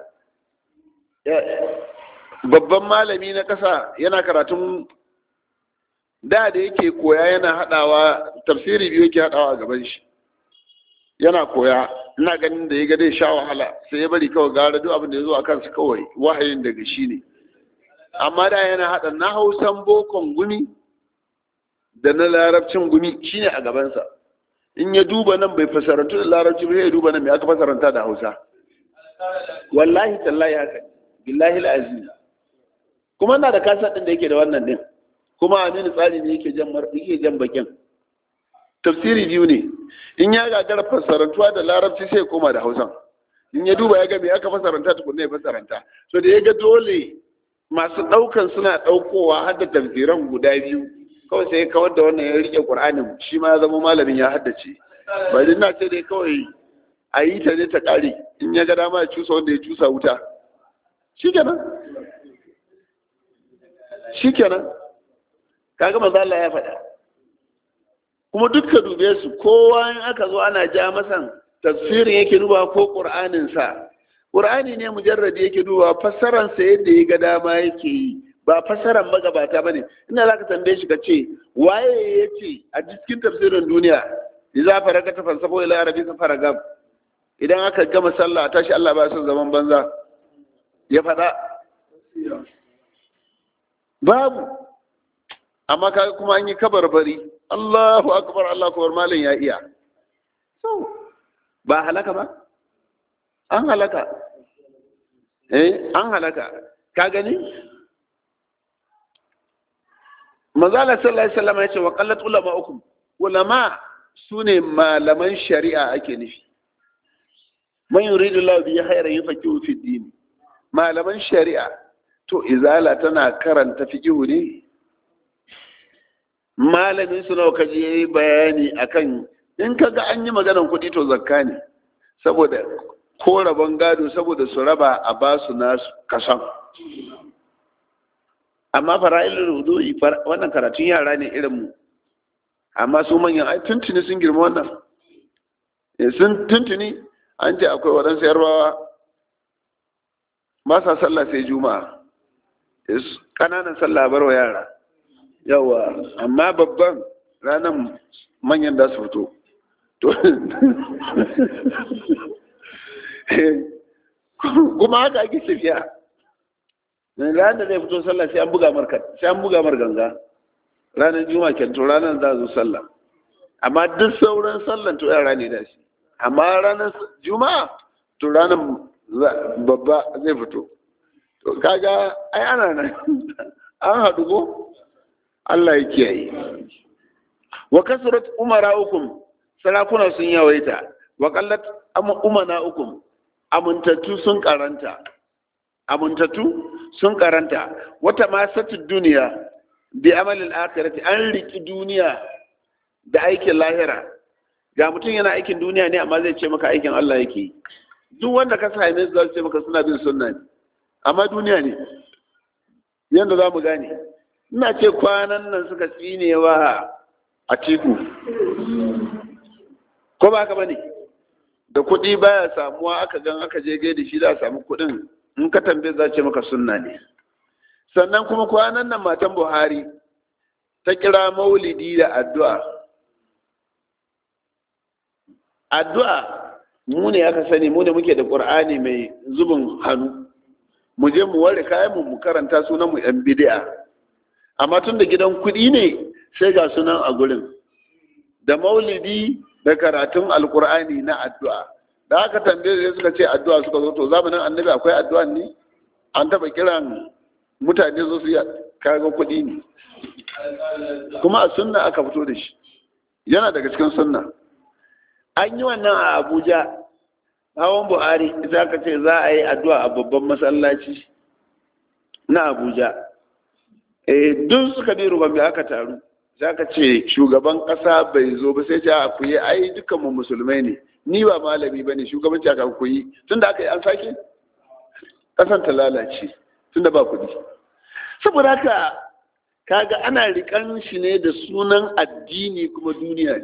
babban malami na ƙasa yana karatun da da yake koya yana haɗawa tafsiri biyu yake haɗawa a gaban shi yana koya ina ganin da ya ga dai sha wahala sai ya bari kawai gara duk abin da ya zo a kansa kawai wahayin daga shi ne amma da yana haɗa na hausan bokon gumi da na larabcin gumi shine a gabansa in ya duba nan bai fasarantu da larabci ba ya duba nan mai aka fasaranta da hausa wallahi tallahi haka billahi al'azim kuma na da kasa ɗin da yake da wannan din kuma aminu tsari ne yake jan yake jan bakin tafsiri biyu ne in ya gagara fasarantuwa da larabci sai koma da hausan in ya duba ya ga me aka fasaranta tukunna ya fasaranta so da ya ga dole masu ɗaukan suna ɗaukowa har da tafsiran guda biyu kawai sai ya kawar da wannan ya rike qur'anin shi ma ya zama malamin ya haddace bari na ce dai kawai a yi ta ne ta ƙare in ya ga dama ya cusa wanda ya cusa wuta shikenan shikenan kaga manzo Allah ya faɗa kuma dukka dube su kowa in aka zo ana ja masan tafsirin yake duba ko qur'anin sa qur'ani ne mujarradi yake duba fassaran sa yadda ya ga dama yake yi ba fassaran magabata bane ina zaka tambaye shi kace waye yace a cikin tafsirin duniya idza faraka ta falsafo ila arabi ka faraga idan aka gama sallah tashi Allah ba son zaman banza ya faɗa babu amma kaga kuma an yi kabarbari Allahu akbar Allah akbar malam ya iya so ba halaka ba an halaka eh an halaka ka gani manzala sallallahu alaihi wasallam ya ce wa qallat ulama'ukum ulama sune malaman shari'a ake nufi man yuridu Allah bi khairan yufaqihu fi din malaman shari'a to izala tana karanta fiqhu ne malamin su nawa kaji yayi bayani akan in kaga an yi maganar kuɗi to zakka ne saboda ko rabon gado saboda su raba a ba su nasu kasan amma fara'ilul wudu'i wannan karatun yara ne irin mu amma su manyan ai tuntuni sun girma wannan sun tuntuni an ce akwai waɗansu yarbawa ba sa sallah sai juma'a ƙananan sallah bar wa yara yawa amma babban ranar manyan da su fito kuma haka ake tafiya ranar da zai fito sallah sai an buga mar sai an buga mar ganga ranar juma'a kenan to ranar za zo sallah amma duk sauran sallan to yara ne da shi amma ranar juma'a to ranar babba zai fito to kaga ai ana nan an haɗu ko Allah ya kiyaye wa kasrat umara ukum sarakuna sun yawaita wa qallat umana ukum amintattu sun karanta amintattu sun karanta wata masatu duniya bi amalin akhirati an riki duniya da aikin lahira ga mutum yana aikin duniya ne amma zai ce maka aikin Allah yake duk wanda ka sa ne zai ce maka suna bin sunna ne amma duniya ne yanda za mu gane ina ce kwanan nan suka tsinewa a tiku ko ba ka bane da kuɗi baya samuwa aka gan aka je da shi za a samu kuɗin in ka tambaye za ce maka sunna ne sannan kuma kwanan nan matan buhari ta kira maulidi da addu'a addu'a mu ne aka sani mu ne muke da ƙur'ani mai zubin hannu mu je mu ware kayan mu karanta sunan mu yan bid'a amma tun da gidan kuɗi ne sai ga sunan a gurin da maulidi da karatun alkur'ani na addu'a da aka tambaye da suka ce addu'a suka zo to zamanin annabi akwai addu'a ne an taba kiran mutane su yi kaga kuɗi ne kuma a sunna aka fito da shi yana daga cikin sunna an yi wannan a abuja hawan buhari za ka ce za a yi addu'a a babban masallaci na abuja eh duk suka bi rubambe aka taru za ka ce shugaban ƙasa bai zo ba sai ce a ku yi ai dukkanmu musulmai ne ni ba malami ba ne shugabanci aka ku yi tun da aka yi an sake ƙasan ta lalace tun da ba kuɗi saboda haka kaga ana rikan shi ne da sunan addini kuma duniya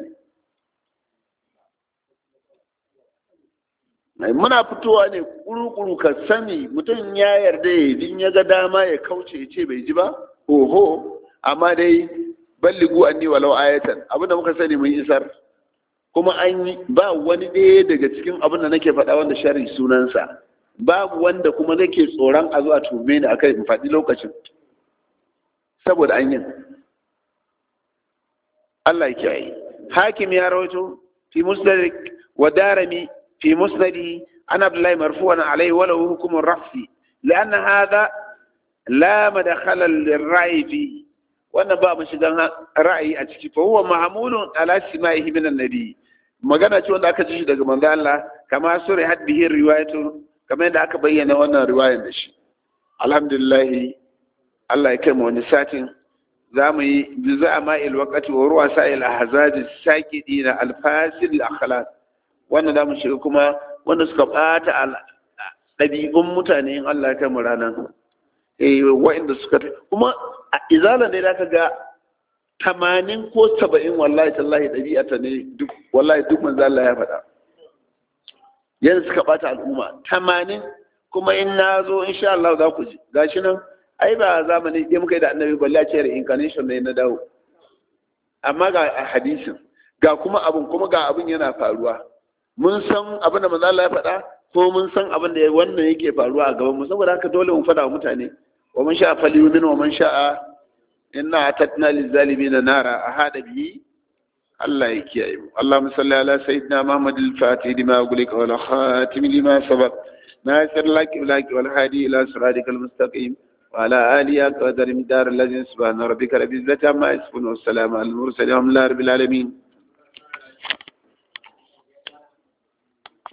ne muna fitowa ne kuru-kuru ka sani mutum ya yarda ya din ya ga dama ya kauce ya ce bai ji ba oho amma dai balligu anni walau ayatan abinda muka sani mun isar kuma an yi ba wani ɗaya daga cikin abin da nake faɗa wanda shari sunansa babu wanda kuma nake tsoron a zuwa tume ni akai in faɗi lokacin saboda an yin Allah ya kiyaye hakim ya rawaito fi musnad wa darami fi musnadi an abdullahi marfu'an alayhi wa lahu hukm ar-rafsi لأن هذا لا مدخل للرأي فيه wannan ba mu shigan ra'ayi a ciki fa huwa ma'mulun ala sima'ihi min annabi magana ce wanda aka ji shi daga manzo Allah kama sura had bihi riwayatu kamar yadda aka bayyana wannan riwayar da shi alhamdulillah Allah ya kai mu wani satin za mu yi juza'a ma'il waqati wa ruwa sa'il ahzaj sakidina alfasil akhlaq wannan za mu shiga kuma wanda suka bata ɗabi'un mutane in Allah ya kai mu ranar eh wa'inda suka kuma a izala ne da ka ga tamanin ko saba'in wallahi tallahi ɗabi'ata ne duk wallahi duk manzo Allah ya faɗa yanzu suka bata al'umma tamanin kuma in na zo insha Allah za ku ji gashi nan ai ba zamani ɗaya muka yi da annabi balle ce reincarnation ne na dawo amma ga hadisin ga kuma abin kuma ga abin yana faruwa mun san abin da manzo Allah ya faɗa ko mun san abin da wannan yake faruwa a gaban mu saboda haka dole mu faɗa wa mutane wa man sha'a falyumin wa man sha'a inna atatna lizalimin nara ahada bihi Allah ya kiyaye mu Allahumma salli ala sayyidina Muhammad al-Fatih lima ughliqa wal khatim lima sabaq ناصر لك لك والهادي إلى صراطك المستقيم وعلى آله قدر مدار الذين سبحان ربك رب العزة عما يصفون والسلام على المرسلين والحمد لله رب العالمين